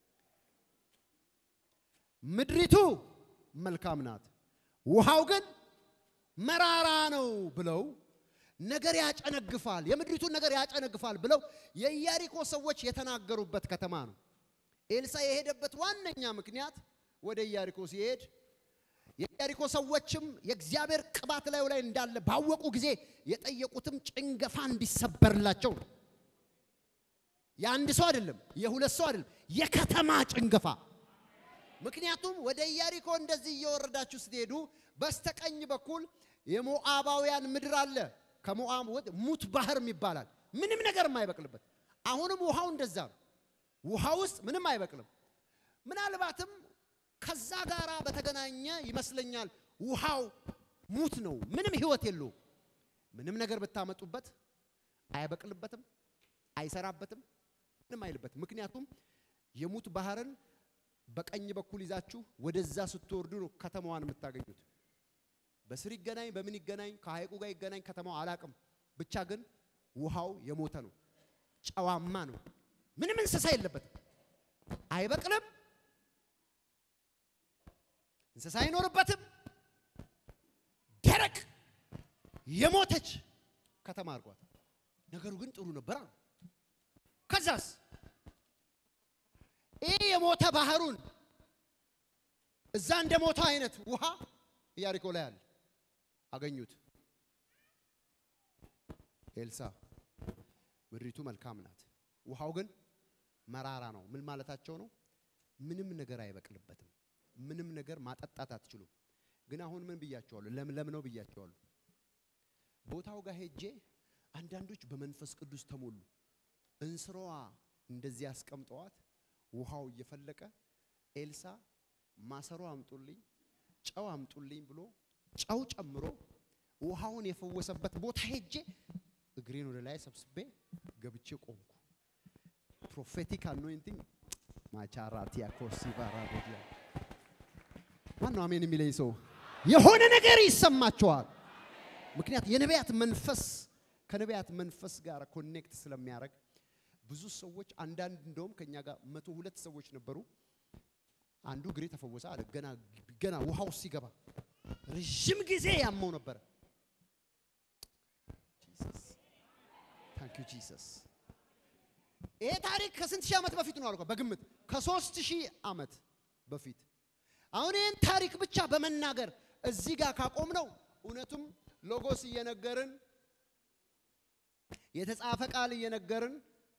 ምድሪቱ መልካም ናት፣ ውሃው ግን መራራ ነው ብለው ነገር ያጨነግፋል፣ የምድሪቱን ነገር ያጨነግፋል ብለው የኢያሪኮ ሰዎች የተናገሩበት ከተማ ነው። ኤልሳ የሄደበት ዋነኛ ምክንያት ወደ ኢያሪኮ ሲሄድ የኢያሪኮ ሰዎችም የእግዚአብሔር ቅባት ላዩ ላይ እንዳለ ባወቁ ጊዜ የጠየቁትም ጭንገፋ እንዲሰበርላቸው ነው። የአንድ ሰው አይደለም፣ የሁለት ሰው አይደለም፣ የከተማ ጭንገፋ። ምክንያቱም ወደ ኢያሪኮ እንደዚህ እየወረዳችሁ ስትሄዱ በስተቀኝ በኩል የሞዓባውያን ምድር አለ። ከሞዓብ ወደ ሙት ባህር ይባላል። ምንም ነገር የማይበቅልበት። አሁንም ውሃው እንደዛ ነው። ውሃ ውስጥ ምንም አይበቅልም። ምናልባትም ከዛ ጋራ በተገናኘ ይመስለኛል ውሃው ሙት ነው። ምንም ህይወት የለውም። ምንም ነገር ብታመጡበት አይበቅልበትም፣ አይሰራበትም፣ ምንም አይልበትም። ምክንያቱም የሙት ባህርን በቀኝ በኩል ይዛችሁ ወደዛ ስትወርዱ ነው ከተማዋን የምታገኙት። በስር ይገናኝ በምን ይገናኝ ከሐይቁ ጋር ይገናኝ ከተማው አላቅም። ብቻ ግን ውሃው የሞተ ነው፣ ጨዋማ ነው። ምንም እንስሳ የለበትም፣ አይበቅልም፣ እንስሳ አይኖርበትም። ደረቅ የሞተች ከተማ አድርጓት። ነገሩ ግን ጥሩ ነበር አሉ። ከዛስ ይህ የሞተ ባህሩን እዛ እንደ ሞተው አይነት ውሃ ኢያሪኮ ላይ አለ። አገኙት። ኤልሳ ምድሪቱ መልካም ናት፣ ውሃው ግን መራራ ነው። ምን ማለታቸው ነው? ምንም ነገር አይበቅልበትም። ምንም ነገር ማጠጣት አትችሉም። ግን አሁን ምን ብያቸዋለሁ? ለምለም ነው ብያቸዋለሁ። ቦታው ጋር ሄጄ አንዳንዶች በመንፈስ ቅዱስ ተሞሉ። እንስራዋ እንደዚህ አስቀምጠዋት ውሃው እየፈለቀ ኤልሳ ማሰሮ አምጡልኝ፣ ጨው አምጡልኝ ብሎ ጨው ጨምሮ ውሃውን የፈወሰበት ቦታ ሄጄ እግሬን ወደ ላይ ሰብስቤ ገብቼ ቆምኩ። ፕሮፌቲክ አኖይንቲንግ ማቻራቲያ ኮሲቫራ ጎዲያ ማነው አሜን የሚለኝ ሰው? የሆነ ነገር ይሰማቸዋል። ምክንያት የነቢያት መንፈስ ከነቢያት መንፈስ ጋር ኮኔክት ስለሚያደርግ ብዙ ሰዎች አንዳንድ እንደውም ከኛ ጋር መቶ ሁለት ሰዎች ነበሩ። አንዱ እግሬ ተፈወሰ አለ። ገና ገና ውሃው ሲገባ ረዥም ጊዜ ያመው ነበረ። ታንክ ዩ ጂሰስ። ይሄ ታሪክ ከስንት ሺህ ዓመት በፊት ነው አልኳ። በግምት ከሶስት ሺህ ዓመት በፊት አሁን ይህን ታሪክ ብቻ በመናገር እዚህ ጋር ካቆም ነው እውነቱም ሎጎስ እየነገርን የተጻፈ ቃል እየነገርን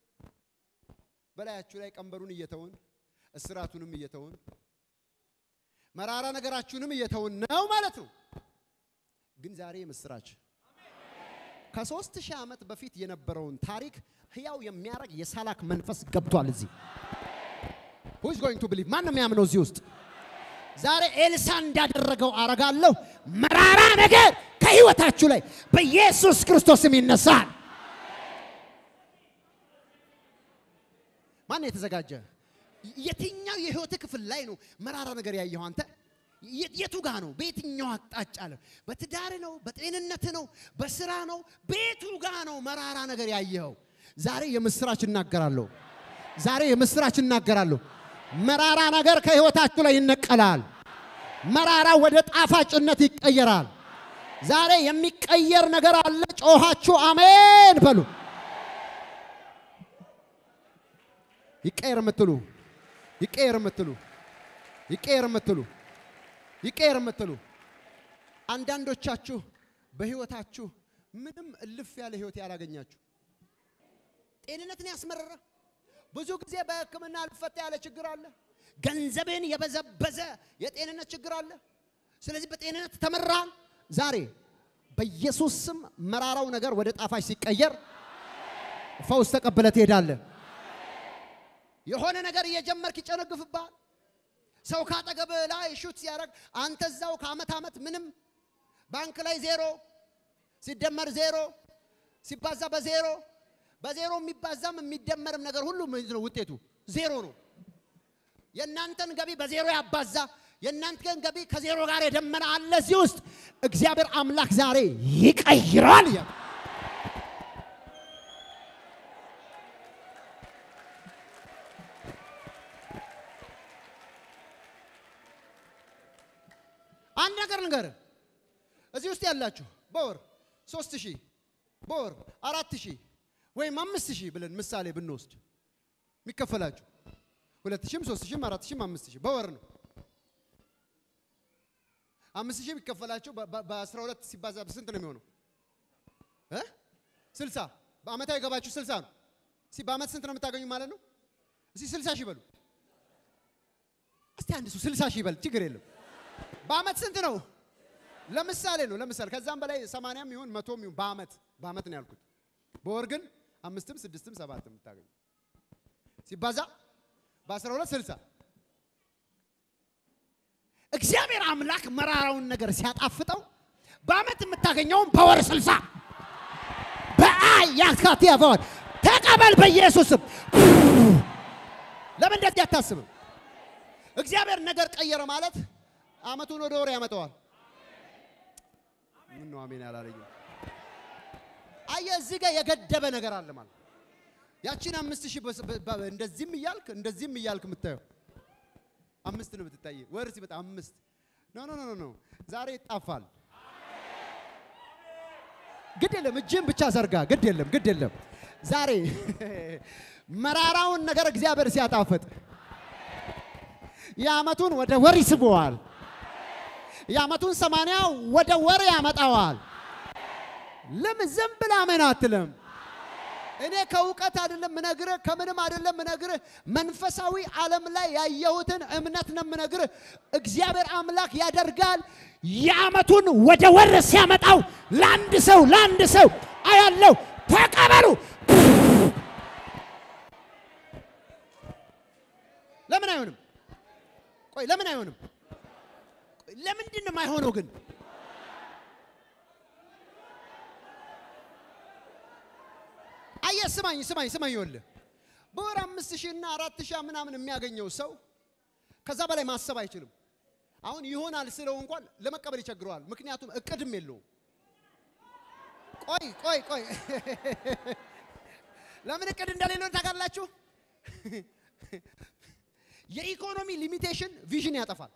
በላያችሁ ላይ ቀንበሩን እየተውን እስራቱንም እየተውን መራራ ነገራችሁንም እየተውን ነው ማለት ነው። ግን ዛሬ የምስራች ከሶስት ሺህ ዓመት በፊት የነበረውን ታሪክ ህያው የሚያደርግ የሳላክ መንፈስ ገብቷል እዚህ who is going to believe ማን ነው የሚያምነው እዚህ ውስጥ ዛሬ ኤልሳ እንዳደረገው አረጋለሁ መራራ ነገር ከህይወታችሁ ላይ በኢየሱስ ክርስቶስም ይነሳል ማን የተዘጋጀ የትኛው የህይወት ክፍል ላይ ነው መራራ ነገር ያየኸው አንተ የቱ ጋ ነው በየትኛው አቅጣጫ ነው በትዳር ነው በጤንነት ነው በስራ ነው ቤቱ ጋ ነው መራራ ነገር ያየኸው ዛሬ የምስራች እናገራለሁ ዛሬ የምስራች እናገራለሁ መራራ ነገር ከህይወታችሁ ላይ ይነቀላል መራራ ወደ ጣፋጭነት ይቀየራል ዛሬ የሚቀየር ነገር አለ ጮኻችሁ አሜን በሉ ይቀየር የምትሉ ይቀየር የምትሉ ይቀየር የምትሉ ይቀየር የምትሉ አንዳንዶቻችሁ በህይወታችሁ ምንም እልፍ ያለ ህይወት ያላገኛችሁ ጤንነትን ያስመረረ ብዙ ጊዜ በህክምና ልፈታ ያለ ችግር አለ። ገንዘብን የበዘበዘ የጤንነት ችግር አለ። ስለዚህ በጤንነት ተመራል። ዛሬ በኢየሱስ ስም መራራው ነገር ወደ ጣፋጭ ሲቀየር ፈውስ ተቀብለ ትሄዳለህ። የሆነ ነገር እየጀመርክ ይጨነግፍብሃል። ሰው ካጠገብ ላይ ሹት ሲያደርግ አንተ እዛው ከአመት ዓመት ምንም ባንክ ላይ ዜሮ ሲደመር ዜሮ ሲባዛ በዜሮ በዜሮ የሚባዛም የሚደመርም ነገር ሁሉ ምንድን ነው ውጤቱ ዜሮ ነው። የእናንተን ገቢ በዜሮ ያባዛ የእናንተ ግን ገቢ ከዜሮ ጋር የደመነ አለ እዚህ ውስጥ እግዚአብሔር አምላክ ዛሬ ይቀይራል። እያለ አንድ ነገር ልንገርህ፣ እዚህ ውስጥ ያላችሁ በወር ሶስት ሺህ በወር አራት ሺህ ወይም አምስት ሺህ ብለን ምሳሌ ብንወስድ የሚከፈላችሁ ሁለት ሺህም ሶስት ሺህም አራት ሺህም አምስት ሺህ በወር ነው። አምስት ሺህ የሚከፈላችሁ በአስራ ሁለት ሲባዛ ስንት ነው የሚሆነው? እ ስልሳ በአመታዊ ገባችሁ ስልሳ ነው። እስቲ በአመት ስንት ነው የምታገኙ ማለት ነው? እስቲ ስልሳ ሺህ በሉ። እስቲ አንድ ሰው ስልሳ ሺህ ይበል፣ ችግር የለም። በአመት ስንት ነው? ለምሳሌ ነው ለምሳሌ ከዛም በላይ ሰማንያም ይሁን መቶም ይሁን በአመት በአመት ነው ያልኩት። በወር ግን አምስትም ስድስትም ሰባትም የምታገኙ ሲባዛ በአስራ ሁለት ስልሳ እግዚአብሔር አምላክ መራራውን ነገር ሲያጣፍጠው በአመት የምታገኘውን በወር ስልሳ በአይ ያካት ያፈዋል ተቀበል በኢየሱስም ለምን እንደዚህ አታስብም? እግዚአብሔር ነገር ቀየረ ማለት አመቱን ወደ ወር ያመጣዋል። ምን ነው አሜን አላለኝም? አየህ እዚህ ጋር የገደበ ነገር አለ ማለት ያቺን አምስት ሺህ እንደዚህም እያልክ እንደዚህም እያልክ የምታየው አምስት ነው የምትታይ። ወር ሲመጣ አምስት ኖ ኖ ኖ ኖ ዛሬ ይጣፋል። ግድ የለም እጅን ብቻ ዘርጋ። ግድ የለም ግድ የለም ዛሬ መራራውን ነገር እግዚአብሔር ሲያጣፍጥ የአመቱን ወደ ወር ይስበዋል። የአመቱን ሰማንያ ወደ ወር ያመጣዋል። ለምን ዝም ብላ ምን አትልም? እኔ ከእውቀት አይደለም ምነግርህ፣ ከምንም አይደለም ምነግርህ፣ መንፈሳዊ ዓለም ላይ ያየሁትን እምነት ነው ምነግርህ። እግዚአብሔር አምላክ ያደርጋል። የአመቱን ወደ ወር ሲያመጣው ለአንድ ሰው ለአንድ ሰው አያለው። ተቀበሉ። ለምን አይሆንም? ቆይ ለምን አይሆንም? ለምንድን ነው የማይሆነው ግን? አየህ ስማኝ ስማኝ ስማኝ፣ ይኸውልህ በወር አምስት ሺህ እና አራት ሺህ ምናምን የሚያገኘው ሰው ከዛ በላይ ማሰብ አይችልም። አሁን ይሆናል ስለው እንኳን ለመቀበል ይቸግረዋል። ምክንያቱም እቅድም የለውም። ቆይ ቆይ ቆይ ለምን እቅድ እንደሌለው ታውቃላችሁ? የኢኮኖሚ ሊሚቴሽን ቪዥን ያጠፋል።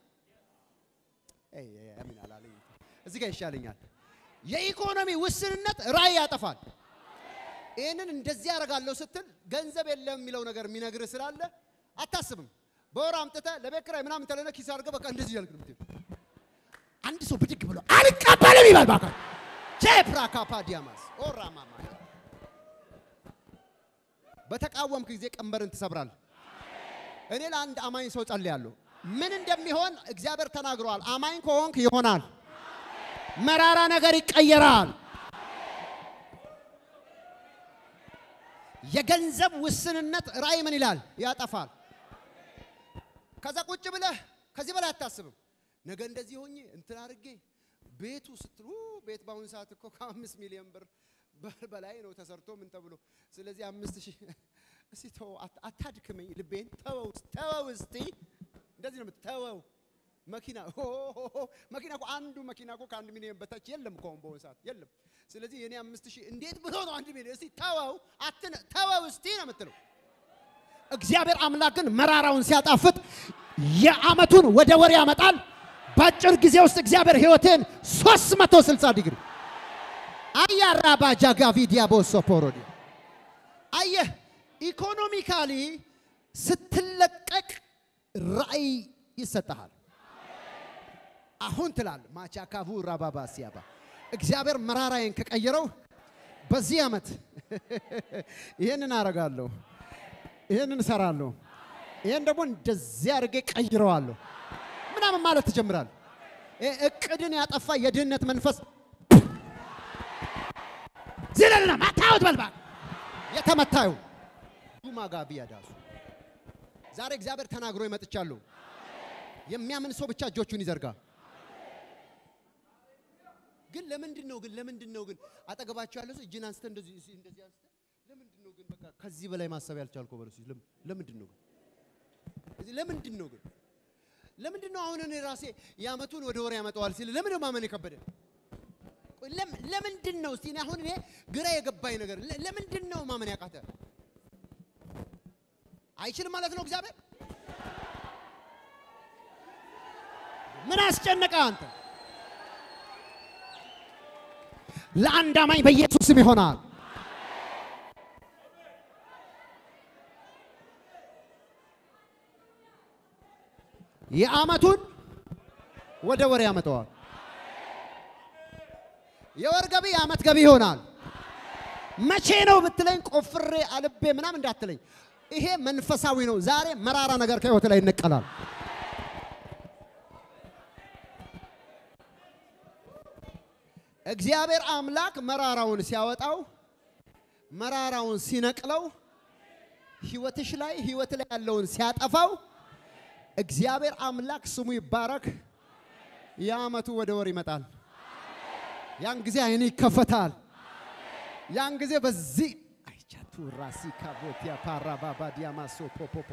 አሚን አላለኝ። እዚህ ጋር ይሻለኛል። የኢኮኖሚ ውስንነት ራዕይ ያጠፋል። ይህንን እንደዚህ ያደርጋለሁ ስትል ገንዘብ የለም የሚለው ነገር የሚነግርህ ስላለ አታስብም። በወር አምጥተህ ለቤት ኪራይ ምናምን ተለነ ኪስ አድርገህ በቃ እንደዚህ ያልክ ነው የምትሄድ። አንድ ሰው ብድግ ብሎ አልቀበልም ይበል ባካ ቼፕራካፓ ዲያማስ ኦራማማ በተቃወምክ ጊዜ ቀንበርን ትሰብራል። እኔ ለአንድ አማኝ ሰው ጸልያለሁ። ምን እንደሚሆን እግዚአብሔር ተናግሯል። አማኝ ከሆንክ ይሆናል። መራራ ነገር ይቀየራል። የገንዘብ ውስንነት ራእይ ምን ይላል? ያጠፋል። ከዛ ቁጭ ብለህ ከዚህ በላይ አታስብም። ነገ እንደዚህ ሆኜ እንትን አድርጌ ቤቱ ስትሉ ቤት በአሁኑ ሰዓት እኮ ከአምስት ሚሊዮን ብር በላይ ነው ተሰርቶ ምን ተብሎ። ስለዚህ አምስት ሺህ እስቲ ተወው፣ አታድክመኝ ልቤን ተወው፣ ተወው እስቲ እንደዚህ ነው የምትተወው። መኪና መኪና እኮ አንዱ መኪና እኮ ከአንድ ሚሊዮን በታች የለም እኮ አሁን በአሁኑ ሰዓት የለም። ስለዚህ የኔ አምስት ሺህ እንዴት ብሎ ነው አንድ ሚሊዮን? እስቲ ተወው፣ አትነ ተወው እስቲ ነው የምትለው። እግዚአብሔር አምላክ ግን መራራውን ሲያጣፍጥ የአመቱን ወደ ወር ያመጣል። በአጭር ጊዜ ውስጥ እግዚአብሔር ህይወትን 360 ዲግሪ አያራባ ጃጋቪ ዲያቦሶ ፖሮዲ አየህ፣ ኢኮኖሚካሊ ስትለቀቅ ራእይ ይሰጠሃል። አሁን ትላል ማቻካቡ ራባባ ሲያባ እግዚአብሔር መራራዬን ከቀየረው በዚህ ዓመት ይህንን አረጋለሁ፣ ይህንን እሰራለሁ፣ ይህን ደግሞ እንደዚህ አድርጌ ቀይረዋለሁ ምናምን ማለት ትጀምራል። እቅድን ያጠፋ የድህነት መንፈስ ዝለልና ማታወት በልባ የተመታዩ ዱማጋቢ ያዳሱ ዛሬ እግዚአብሔር ተናግሮ ይመጥቻለሁ። የሚያምን ሰው ብቻ እጆቹን ይዘርጋ። ግን ለምንድን ነው ግን ለምንድን ነው ግን አጠገባቸው ያለ ሰው እጅን አንስተ እንደዚህ እንደዚህ አንስተ ለምንድን ነው ግን በቃ ከዚህ በላይ ማሰብ ያልቻልከው በለው እስኪ ለምንድን ነው ግን እዚህ ለምንድን ነው ግን ለምንድን ነው አሁን እኔ ራሴ የዓመቱን ወደ ወር ያመጣዋል ሲል ለምንድን ነው ማመን የከበደ? ቆይ ለም- ለምንድን ነው እስቲ እኔ አሁን እኔ ግራ የገባኝ ነገር ለ- ለምንድን ነው ማመን ያቃተ? አይችልም ማለት ነው እግዚአብሔር? ምን አስጨነቀ አንተ? ለአንድ አማኝ በኢየሱስ ስም ይሆናል። የዓመቱን ወደ ወር ያመጣዋል። የወር ገቢ የዓመት ገቢ ይሆናል። መቼ ነው ብትለኝ ቆፍሬ አልቤ ምናምን እንዳትለኝ። ይሄ መንፈሳዊ ነው። ዛሬ መራራ ነገር ከህይወት ላይ ይነቀላል። እግዚአብሔር አምላክ መራራውን ሲያወጣው መራራውን ሲነቅለው ህይወትሽ ላይ ህይወት ላይ ያለውን ሲያጠፋው እግዚአብሔር አምላክ ስሙ ይባረክ። የዓመቱ ወደ ወር ይመጣል። ያን ጊዜ አይን ይከፈታል። ያን ጊዜ በዚህ አይቻቱ ራሲ ካቦቲያ ፓራ ባባ ዲያማሶ ፖፖፖ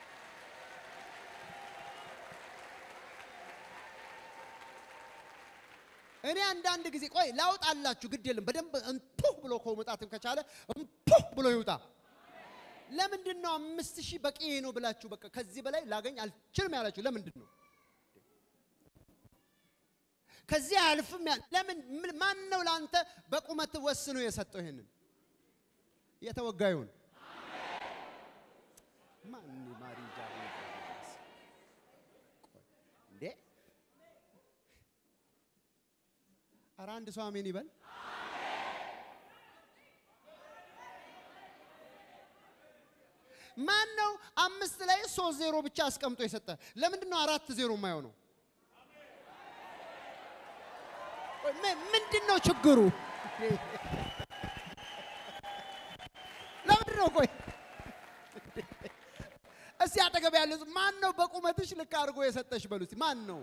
እኔ አንዳንድ ጊዜ ቆይ ላውጣላችሁ፣ ግድ የለም በደንብ እንፑህ ብሎ ከመውጣትም ከቻለ እንፑህ ብሎ ይውጣ። ለምንድን ነው አምስት ሺህ በቂ ነው ብላችሁ በቃ ከዚህ በላይ ላገኝ አልችልም ያላችሁ ለምንድን ነው? ከዚህ አያልፍም ያ ለምን ምን- ማን ነው ለአንተ በቁመት ወስኖ የሰጠው ይሄንን የተወጋዩን ማን ማሪ ጃሪ እንዴ ኧረ አንድ ሰው አሜን ይበል። ማን ነው አምስት ላይ ሶስት ዜሮ ብቻ አስቀምጦ የሰጠ? ለምንድን ነው አራት ዜሮ የማይሆነው? ቆይ፣ ምን- ምንድን ነው ችግሩ? ለምንድን ነው ቆይ እስቲ አጠገብ ያለ ሰው ማን ነው በቁመትሽ ልክ አድርጎ የሰጠሽ በሉ እስቲ ማን ነው?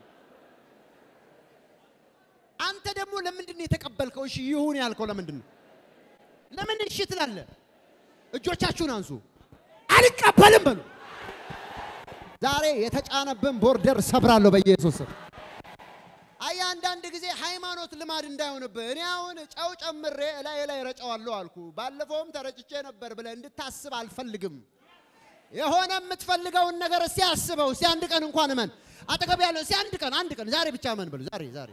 አንተ ደግሞ ለምንድን ነው የተቀበልከው? እሺ ይሁን ያልከው ለምንድን ነው? ለምን እሺ ትላለህ? እጆቻችሁን አንሱ። አልቀበልም በሉ። ዛሬ የተጫነብን ቦርደር ሰብራለሁ በኢየሱስ ስም። አይ አንዳንድ ጊዜ ሃይማኖት ልማድ እንዳይሆንብህ እኔ አሁን ጨው ጨምሬ እላይ ላይ ረጨዋለሁ አልኩ። ባለፈውም ተረጭቼ ነበር ብለህ እንድታስብ አልፈልግም። የሆነ የምትፈልገውን ነገር እስቲ አስበው። እስቲ አንድ ቀን እንኳን እመን። አጠገብ ያለው እስቲ አንድ ቀን አንድ ቀን ዛሬ ብቻ እመን በሉ። ዛሬ ዛሬ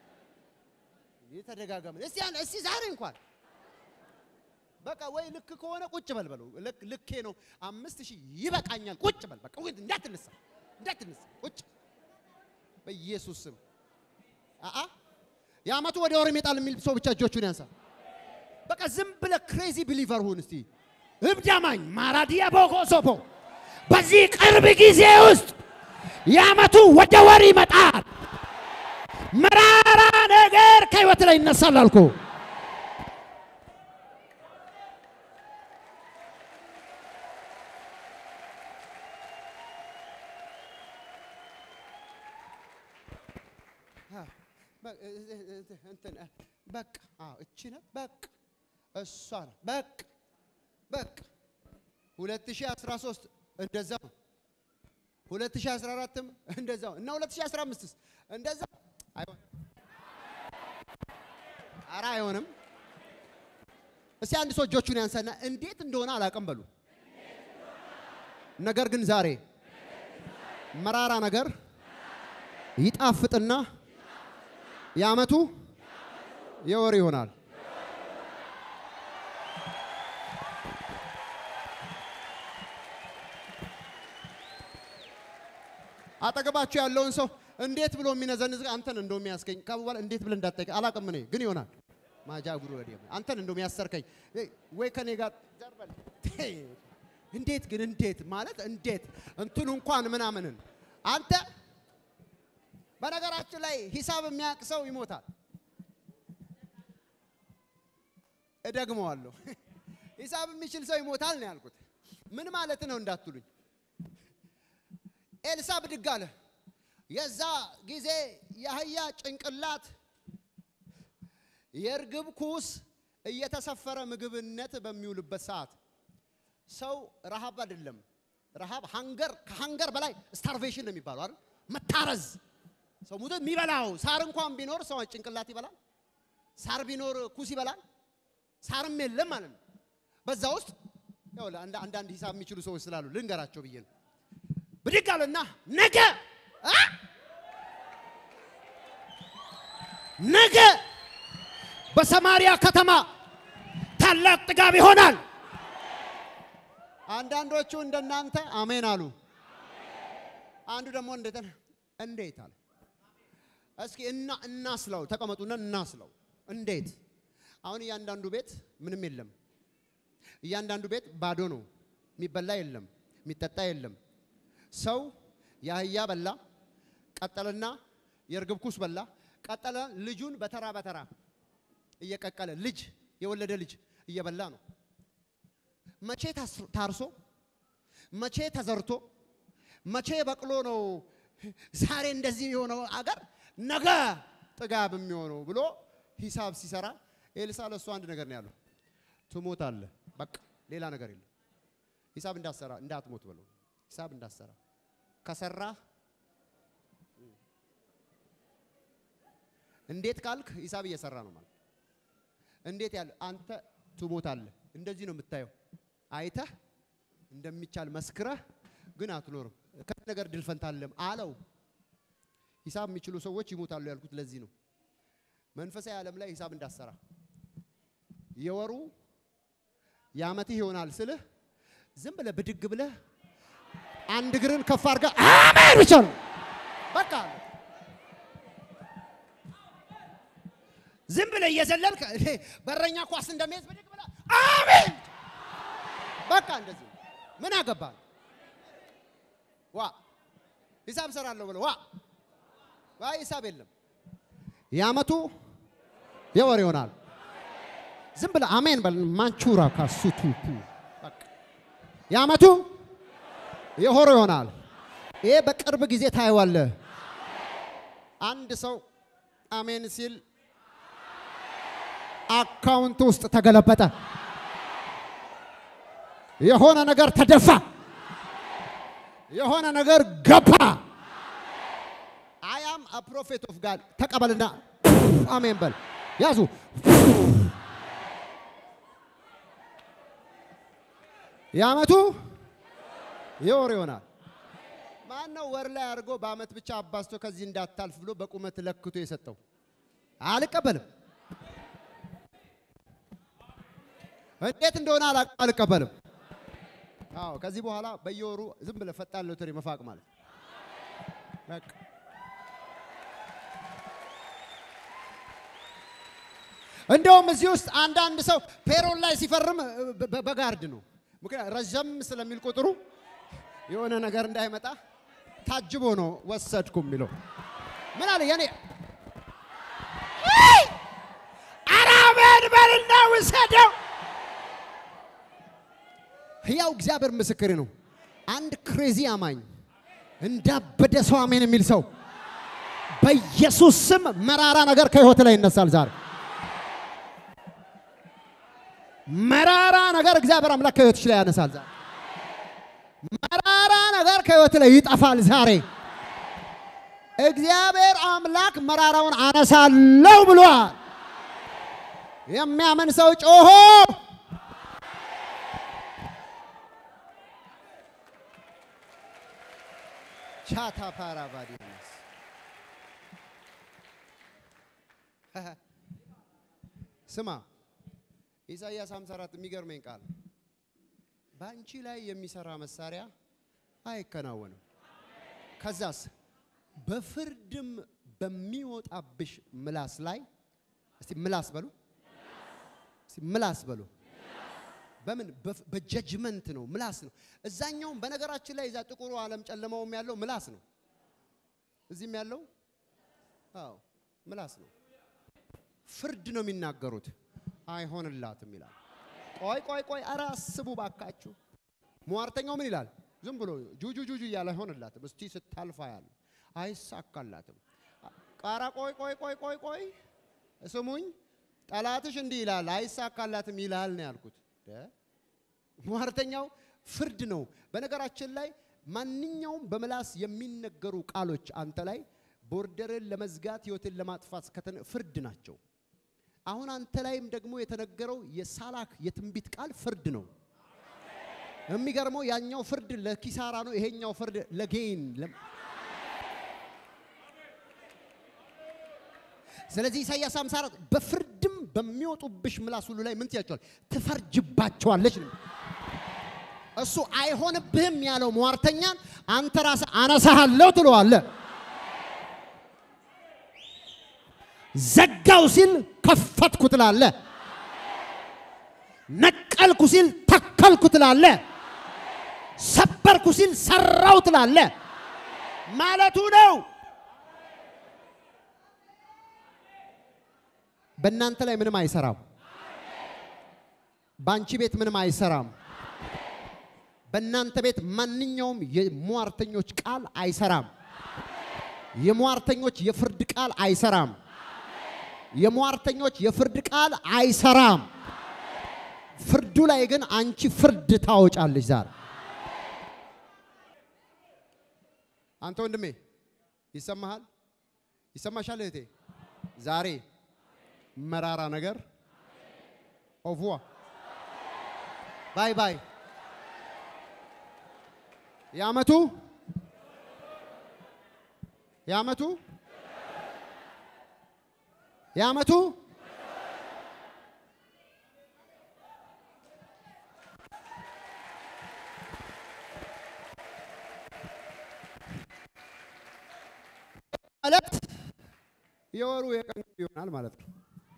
የተደጋገመ እስቲ ያን- እስቲ ዛሬ እንኳን በቃ ወይ ልክ ከሆነ ቁጭ በል በለው። ልክ ልኬ ነው አምስት ሺህ ይበቃኛል። ቁጭ በል በቃ ወይ እንዳትነሳ እንዳትነሳ ቁጭ በኢየሱስ ስም አአ የዓመቱ ወደ ወር ይመጣል የሚል ሰው ብቻ እጆቹን ያንሳ። በቃ ዝም ብለህ ክሬዚ ቢሊቨር ሁን እስቲ እብዳማኝ ማራዲያ ቦኮሶፖ በዚህ ቅርብ ጊዜ ውስጥ የዓመቱ ወደ ወር ይመጣል። መራራ ነገር ከህይወት ላይ ይነሳል አልኩ። እንትን በቃ አዎ እቺ ናት በቃ እሷ ናት በቃ በቃ 2013 እንደዛው 2014ም እንደዛው እና 2015ስ እንደዛ አይሆን ኧረ አይሆንም። እስቲ አንድ ሰው እጆቹን ያንሳና እንዴት እንደሆነ አላውቅም በሉ። ነገር ግን ዛሬ መራራ ነገር ይጣፍጥና የዓመቱ የወር ይሆናል። አጠገባችሁ ያለውን ሰው እንዴት ብሎ የሚነዘንዝ አንተን እንደው የሚያስገኝ ከበኋላ እንዴት ብለህ እንዳትጠይቅ አላውቅም። እኔ ግን ይሆናል ማጃ ጉሩ ወዲ አንተን እንደው የሚያሰርከኝ ወይ ከኔ ጋር ዘርበል እንዴት ግን እንዴት ማለት እንዴት እንትኑ እንኳን ምናምንን አንተ በነገራችን ላይ ሂሳብ የሚያውቅ ሰው ይሞታል። እደግመዋለሁ። ሂሳብ የሚችል ሰው ይሞታል ነው ያልኩት። ምን ማለት ነው እንዳትሉኝ። ኤልሳ ብድግ አለ። የዛ ጊዜ የአህያ ጭንቅላት የእርግብ ኩስ እየተሰፈረ ምግብነት በሚውልበት ሰዓት ሰው ረሃብ አይደለም ረሃብ ሃንገር ከሃንገር በላይ ስታርቬሽን ነው የሚባለው አይደል? መታረዝ ሰው ሙቶ የሚበላው ሳር እንኳን ቢኖር ሰው ጭንቅላት ይበላል። ሳር ቢኖር ኩስ ይበላል። ሳርም የለም ማለት ነው። በዛ ውስጥ ያው ለአንድ- አንዳንድ ሂሳብ የሚችሉ ሰዎች ስላሉ ልንገራቸው ብዬ ነው። ብድግ አለና ነገ አ? ነገ በሰማሪያ ከተማ ታላቅ ጥጋብ ይሆናል። አንዳንዶቹ እንደናንተ አሜን አሉ። አንዱ ደግሞ እንዴት እንዴት አለ። እስኪ እና እናስለው፣ ተቀመጡና እናስለው። እንዴት አሁን እያንዳንዱ ቤት ምንም የለም። እያንዳንዱ ቤት ባዶ ነው። የሚበላ የለም፣ የሚጠጣ የለም። ሰው የአህያ በላ፣ ቀጠልና የእርግብ ኩስ በላ፣ ቀጠለ ልጁን በተራ በተራ እየቀቀለ ልጅ የወለደ ልጅ እየበላ ነው። መቼ ታስ- ታርሶ መቼ ተዘርቶ መቼ በቅሎ ነው ዛሬ እንደዚህ የሆነው አገር ነገ ጥጋብ የሚሆነው ብሎ ሂሳብ ሲሰራ ኤልሳ ለእሱ አንድ ነገር ነው ያለው፣ ትሞታለህ። በቃ ሌላ ነገር የለም። ሂሳብ እንዳሰራ እንዳትሞት ብለው ሂሳብ እንዳሰራ ከሰራ እንዴት ካልክ ሂሳብ እየሰራ ነው ማለት እንዴት ያለ አንተ ትሞታለህ። እንደዚህ ነው የምታየው። አይተህ እንደሚቻል መስክረህ ግን አትኖርም። ከዚህ ነገር ድል ፈንታ አለም አለው። ሂሳብ የሚችሉ ሰዎች ይሞታሉ ያልኩት ለዚህ ነው። መንፈሳዊ ዓለም ላይ ሂሳብ እንዳሰራ የወሩ የዓመትህ ይሆናል ስልህ ዝም ብለህ ብድግ ብለህ አንድ እግርን ከፍ አድርገህ አሜን ብቻ ነው በቃ ዝም ብለህ እየዘለልክ እኔ በረኛ ኳስ እንደሚይዝ ብድግ ብለህ አሜን በቃ እንደዚህ ነው። ምን አገባህ ዋ ሂሳብ ሰራለሁ ብለህ ዋ ዋ ሂሳብ የለም የዓመቱ የወር ይሆናል ዝም ብለህ አሜን በል ማንቹራ ካሱቱ በቃ የዓመቱ የሆሮ ይሆናል ይሄ በቅርብ ጊዜ ታየዋለህ አንድ ሰው አሜን ሲል አካውንት ውስጥ ተገለበጠ። የሆነ ነገር ተደፋ። የሆነ ነገር ገባ። አይ አም አ ፕሮፌት ኦፍ ጋድ ተቀበልና አሜን በል። ያዙ የዓመቱ የወር ይሆናል። ማን ነው ወር ላይ አድርጎ በዓመት ብቻ አባዝቶ ከዚህ እንዳታልፍ ብሎ በቁመት ለክቶ የሰጠው? አልቀበልም። እንዴት እንደሆነ አላውቅም፣ አልቀበልም። አዎ ከዚህ በኋላ በየወሩ ዝም ብለህ ፈጣን ሎተሪ መፋቅ ማለት በቃ እንደውም እዚህ ውስጥ አንዳንድ ሰው ፔሮል ላይ ሲፈርም በ- በ- በጋርድ ነው። ምክንያት ረዘም ስለሚል ቁጥሩ የሆነ ነገር እንዳይመጣ ታጅቦ ነው ወሰድኩ የሚለው። ምን አለ የኔ ኧረ አሜን በልና ውሰደው። ሕያው እግዚአብሔር ምስክሬ ነው። አንድ ክሬዚ አማኝ እንዳበደ ሰው አሜን የሚል ሰው በኢየሱስ ስም መራራ ነገር ከህይወት ላይ ይነሳል ዛሬ። መራራ ነገር እግዚአብሔር አምላክ ከህይወትሽ ላይ ያነሳል ዛሬ። መራራ ነገር ከህይወት ላይ ይጠፋል ዛሬ። እግዚአብሔር አምላክ መራራውን አነሳለሁ ብሏል። የሚያምን ሰው ጮሆ ቻታ ፓራባዲያስ ስማ ኢሳይያስ 54 የሚገርመኝ ቃል በአንቺ ላይ የሚሰራ መሳሪያ አይከናወንም። ከዛስ በፍርድም በሚወጣብሽ ምላስ ላይ እስቲ ምላስ በሉ፣ እስቲ ምላስ በሉ። በምን በፍ- በጀጅመንት ነው፣ ምላስ ነው። እዛኛውም በነገራችን ላይ እዛ ጥቁሩ ዓለም ጨለማውም ያለው ምላስ ነው። እዚህም ያለው አዎ ምላስ ነው። ፍርድ ነው የሚናገሩት። አይሆንላትም ይላል። ቆይ ቆይ ቆይ፣ ኧረ አስቡ ባካችሁ። ሟርተኛው ምን ይላል? ዝም ብሎ ጁጁ ጁጁ እያለ አይሆንላትም። እስቲ ስታልፋ ያለ አይሳካላትም። ቃራ ቆይ ቆይ ቆይ ቆይ ቆይ፣ ስሙኝ፣ ጠላትሽ እንዲህ ይላል አይሳካላትም ይላል ነው ያልኩት። ደ ሟርተኛው ፍርድ ነው። በነገራችን ላይ ማንኛውም በምላስ የሚነገሩ ቃሎች አንተ ላይ ቦርደርን ለመዝጋት ህይወትን ለማጥፋት ከተነ- ፍርድ ናቸው። አሁን አንተ ላይም ደግሞ የተነገረው የሳላክ የትንቢት ቃል ፍርድ ነው። የሚገርመው ያኛው ፍርድ ለኪሳራ ነው፣ ይሄኛው ፍርድ ለጌን። ለ- ስለዚህ ኢሳይያስ 54 በፍርድም በሚወጡብሽ ምላስ ሁሉ ላይ ምን ትያቸዋል? ትፈርጅባቸዋለች ነው። እሱ አይሆንብህም ያለው ሟርተኛን አንተ ራስህ አነሳሃለሁ ትለዋለህ። ዘጋው ሲል ከፈትኩ ትላለህ። ነቀልኩ ሲል ተከልኩ ትላለህ። ሰበርኩ ሲል ሰራው ትላለህ ማለቱ ነው። በእናንተ ላይ ምንም አይሰራም። በአንቺ ቤት ምንም አይሰራም። በእናንተ ቤት ማንኛውም የሟርተኞች ቃል አይሰራም። የሟርተኞች የፍርድ ቃል አይሰራም። የሟርተኞች የፍርድ ቃል አይሰራም። ፍርዱ ላይ ግን አንቺ ፍርድ ታወጫለሽ ዛሬ። አንተ ወንድሜ ይሰማሃል? ይሰማሻል እህቴ? ዛሬ መራራ ነገር ኦቭዋ ባይ ባይ የዓመቱ የዓመቱ የዓመቱ ማለት የወሩ የቀኑ ይሆናል ማለት ነው።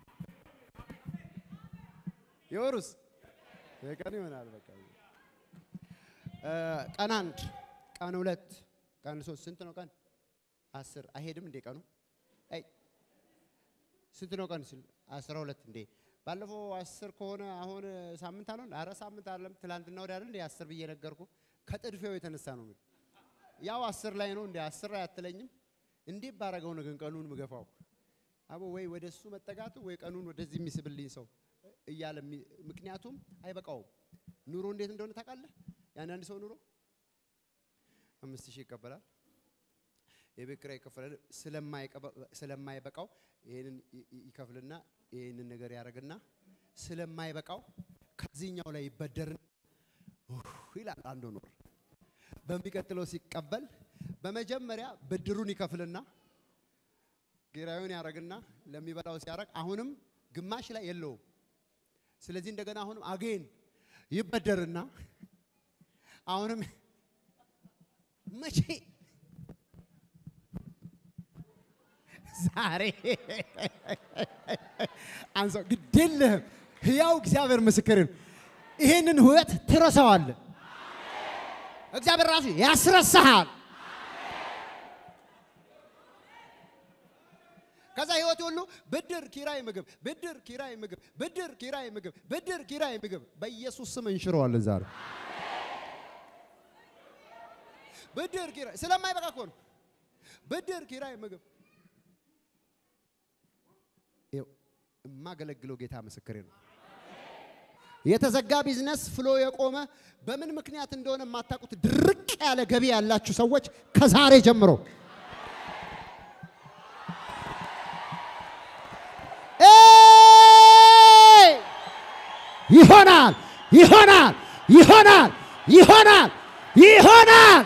የወሩስ የቀኑ ይሆናል። በቃ እ ቀን አንድ፣ ቀን ሁለት፣ ቀን ሶስት ስንት ነው? ቀን አስር አይሄድም እንዴ ቀኑ? አይ ስንት ነው ቀን ሲል አስራ ሁለት እንዴ ባለፈው አስር ከሆነ አሁን ሳምንት አልሆን? አረ ሳምንት አይደለም ትላንትና ወዲያ አይደል እንዴ አስር ብዬ ነገርኩ። ከጥድፌው የተነሳ ነው እንግዲህ ያው አስር ላይ ነው እንዴ አስር ላይ አትለኝም? እንዴት ባረገው ነው ግን ቀኑን ምገፋው? አቦ ወይ ወደ እሱ መጠጋቱ ወይ ቀኑን ወደዚህ የሚስብልኝ ሰው እያለ የሚ- ምክንያቱም አይበቃውም። ኑሮ እንዴት እንደሆነ ታውቃለህ? የአንዳንድ ሰው ኑሮ አምስት ሺህ ይቀበላል የቤት ኪራይ ይከፈላል። ስለማይቀበ- ስለማይበቃው ይሄንን ይ- ይ- ይከፍልና ይሄንን ነገር ያደርግና ስለማይበቃው ከዚህኛው ላይ ይበደርና ኡፍ ይላል አንዱ ኑር በሚቀጥለው ሲቀበል በመጀመሪያ ብድሩን ይከፍልና ኪራዩን ያደርግና ለሚበላው ሲያደርግ አሁንም ግማሽ ላይ የለውም። ስለዚህ እንደገና አሁንም አጌን ይበደርና አሁንም መቼ ዛሬ አንሰው ግዴለህም። ሕያው እግዚአብሔር ምስክር ነው። ይህንን ህይወት ትረሳዋለህ። እግዚአብሔር ራሱ ያስረሳሃል። ከዛ ህይወት ሁሉ ብድር፣ ኪራይ፣ ምግብ፣ ብድር፣ ኪራይ፣ ምግብ፣ ብድር፣ ኪራይ፣ ምግብ፣ ብድር፣ ኪራይ፣ ምግብ በኢየሱስ ስም እንሽረዋለን ዛሬ። ብድር፣ ኪራይ ስለማይበቃ እኮ ነው። ብድር፣ ኪራይ፣ ምግብ ይኸው የማገለግለው ጌታ ምስክሬ ነው። የተዘጋ ቢዝነስ ፍሎ የቆመ በምን ምክንያት እንደሆነ የማታውቁት ድርቅ ያለ ገቢ ያላችሁ ሰዎች ከዛሬ ጀምሮ ኤይ! ይሆናል ይሆናል ይሆናል ይሆናል ይሆናል።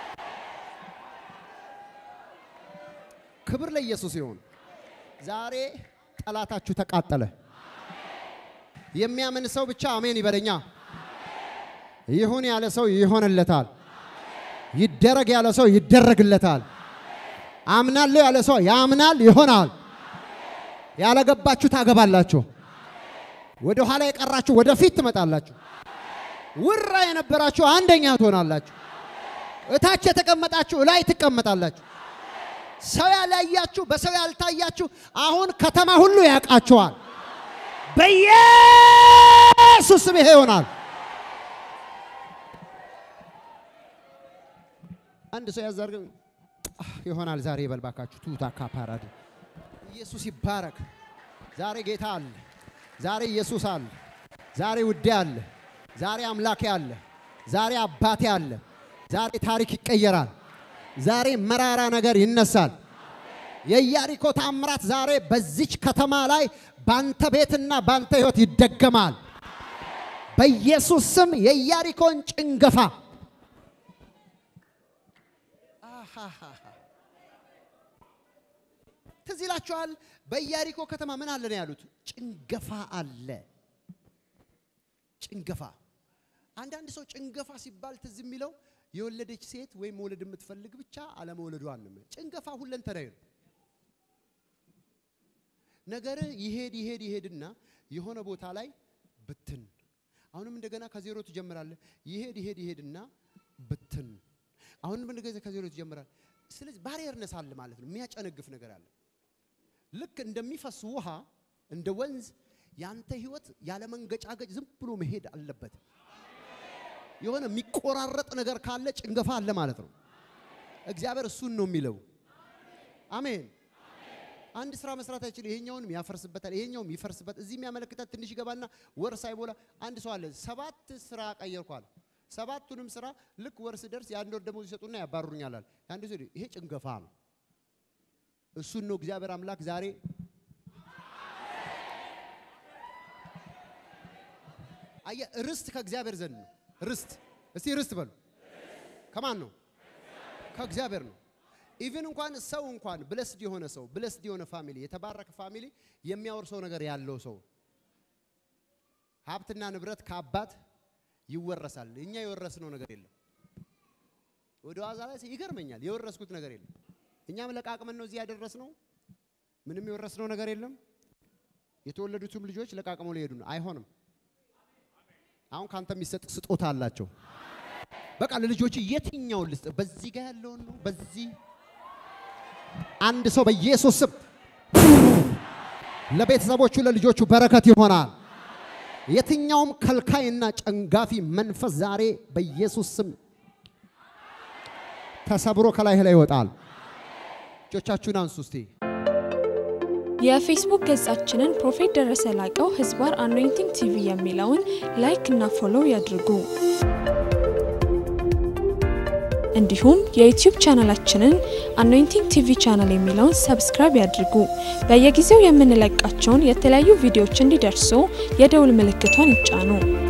ክብር ለኢየሱስ ይሁን። ዛሬ ጠላታችሁ ተቃጠለ። የሚያምን ሰው ብቻ አሜን ይበለኛ። ይሁን ያለ ሰው ይሆንለታል። ይደረግ ያለ ሰው ይደረግለታል። አምናለሁ ያለ ሰው ያምናል፣ ይሆናል። ያለገባችሁ ታገባላችሁ። ወደ ኋላ የቀራችሁ ወደፊት ትመጣላችሁ። ውራ የነበራችሁ አንደኛ ትሆናላችሁ። እታች የተቀመጣችሁ እላይ ትቀመጣላችሁ። ሰው ያላያችሁ በሰው ያልታያችሁ አሁን ከተማ ሁሉ ያውቃችኋል። በኢየሱስ ስም ይሄ ይሆናል። አንድ ሰው ያዛርግ ይሆናል። ዛሬ ይበልባካችሁ ቱታ ካፓራድ ኢየሱስ ይባረክ። ዛሬ ጌታ አለ። ዛሬ ኢየሱስ አለ። ዛሬ ውዴ አለ። ዛሬ አምላኬ አለ። ዛሬ አባቴ አለ። ዛሬ ታሪክ ይቀየራል። ዛሬ መራራ ነገር ይነሳል። የኢያሪኮ ታምራት ዛሬ በዚች ከተማ ላይ ባንተ ቤትና ባንተ ህይወት ይደገማል። በኢየሱስ ስም የኢያሪኮን ጭንገፋ አሃሃሃ። ትዝ ይላችኋል። በኢያሪኮ ከተማ ምን አለ ነው ያሉት? ጭንገፋ አለ። ጭንገፋ አንዳንድ ሰው ጭንገፋ ሲባል ትዝ የሚለው የወለደች ሴት ወይም መውለድ የምትፈልግ ብቻ አለመውለዷን ነው። ጭንገፋ ሁለንተናዊ ነው። ነገር ይሄድ ይሄድ ይሄድና የሆነ ቦታ ላይ ብትን፣ አሁንም እንደገና ከዜሮ ትጀምራለህ። ይሄድ ይሄድ ይሄድና ብትን፣ አሁንም እንደገና ከዜሮ ትጀምራለህ። ስለዚህ ባሪየርነስ አለ ማለት ነው። የሚያጨነግፍ ነገር አለ። ልክ እንደሚፈስ ውሃ እንደ ወንዝ ያንተ ህይወት ያለ መንገጫገጭ ዝም ብሎ መሄድ አለበት። የሆነ የሚቆራረጥ ነገር ካለ ጭንገፋ አለ ማለት ነው። እግዚአብሔር እሱን ነው የሚለው። አሜን። አንድ ስራ መስራት አይችል፣ ይሄኛውንም ያፈርስበታል፣ ይሄኛውም ይፈርስበት። እዚህ የሚያመለክታት ትንሽ ይገባና ወር ሳይሞላ አንድ ሰው አለ ሰባት ስራ ቀየርኳል። ሰባቱንም ስራ ልክ ወር ስደርስ የአንድ ወር ደሞዝ ይሰጡና ያባሩኛላል። አንድ ሰው ይሄ ጭንገፋ ነው። እሱን ነው እግዚአብሔር አምላክ ዛሬ አየ ርስት ከእግዚአብሔር ዘንድ ነው። ርስት እስቲ ርስት በሉ። ከማን ነው? ከእግዚአብሔር ነው። ኢቭን እንኳን ሰው እንኳን ብለስድ የሆነ ሰው ብለስድ የሆነ ፋሚሊ የተባረከ ፋሚሊ የሚያወርሰው ነገር ያለው ሰው ሀብትና ንብረት ከአባት ይወረሳል። እኛ የወረስነው ነገር የለም። ወደ ዋዛ ላይ ይገርመኛል። የወረስኩት ነገር የለም። እኛም ለቃቅመን ነው እዚህ ያደረስነው። ምንም የወረስነው ነገር የለም። የተወለዱትም ልጆች ለቃቅመው ሊሄዱ ነው። አይሆንም። አሁን ካንተ የሚሰጥ ስጦታ አላቸው። በቃ ለልጆች የትኛውን ልስጥ? በዚህ ጋር ያለውን ነው። በዚህ አንድ ሰው በኢየሱስ ስም ለቤተሰቦቹ ለልጆቹ በረከት ይሆናል። የትኛውም ከልካይና ጨንጋፊ መንፈስ ዛሬ በኢየሱስ ስም ተሰብሮ ከላይህ ላይ ይወጣል። እጆቻችሁን አንሱ እስቲ። የፌስቡክ ገጻችንን ፕሮፌት ደረሰ ላቀው ህዝባር አኖይንቲንግ ቲቪ የሚለውን ላይክ እና ፎሎው ያድርጉ። እንዲሁም የዩቲዩብ ቻናላችንን አኖይንቲንግ ቲቪ ቻናል የሚለውን ሰብስክራይብ ያድርጉ። በየጊዜው የምንለቃቸውን የተለያዩ ቪዲዮዎች እንዲደርሱ የደውል ምልክቷን ይጫኑ።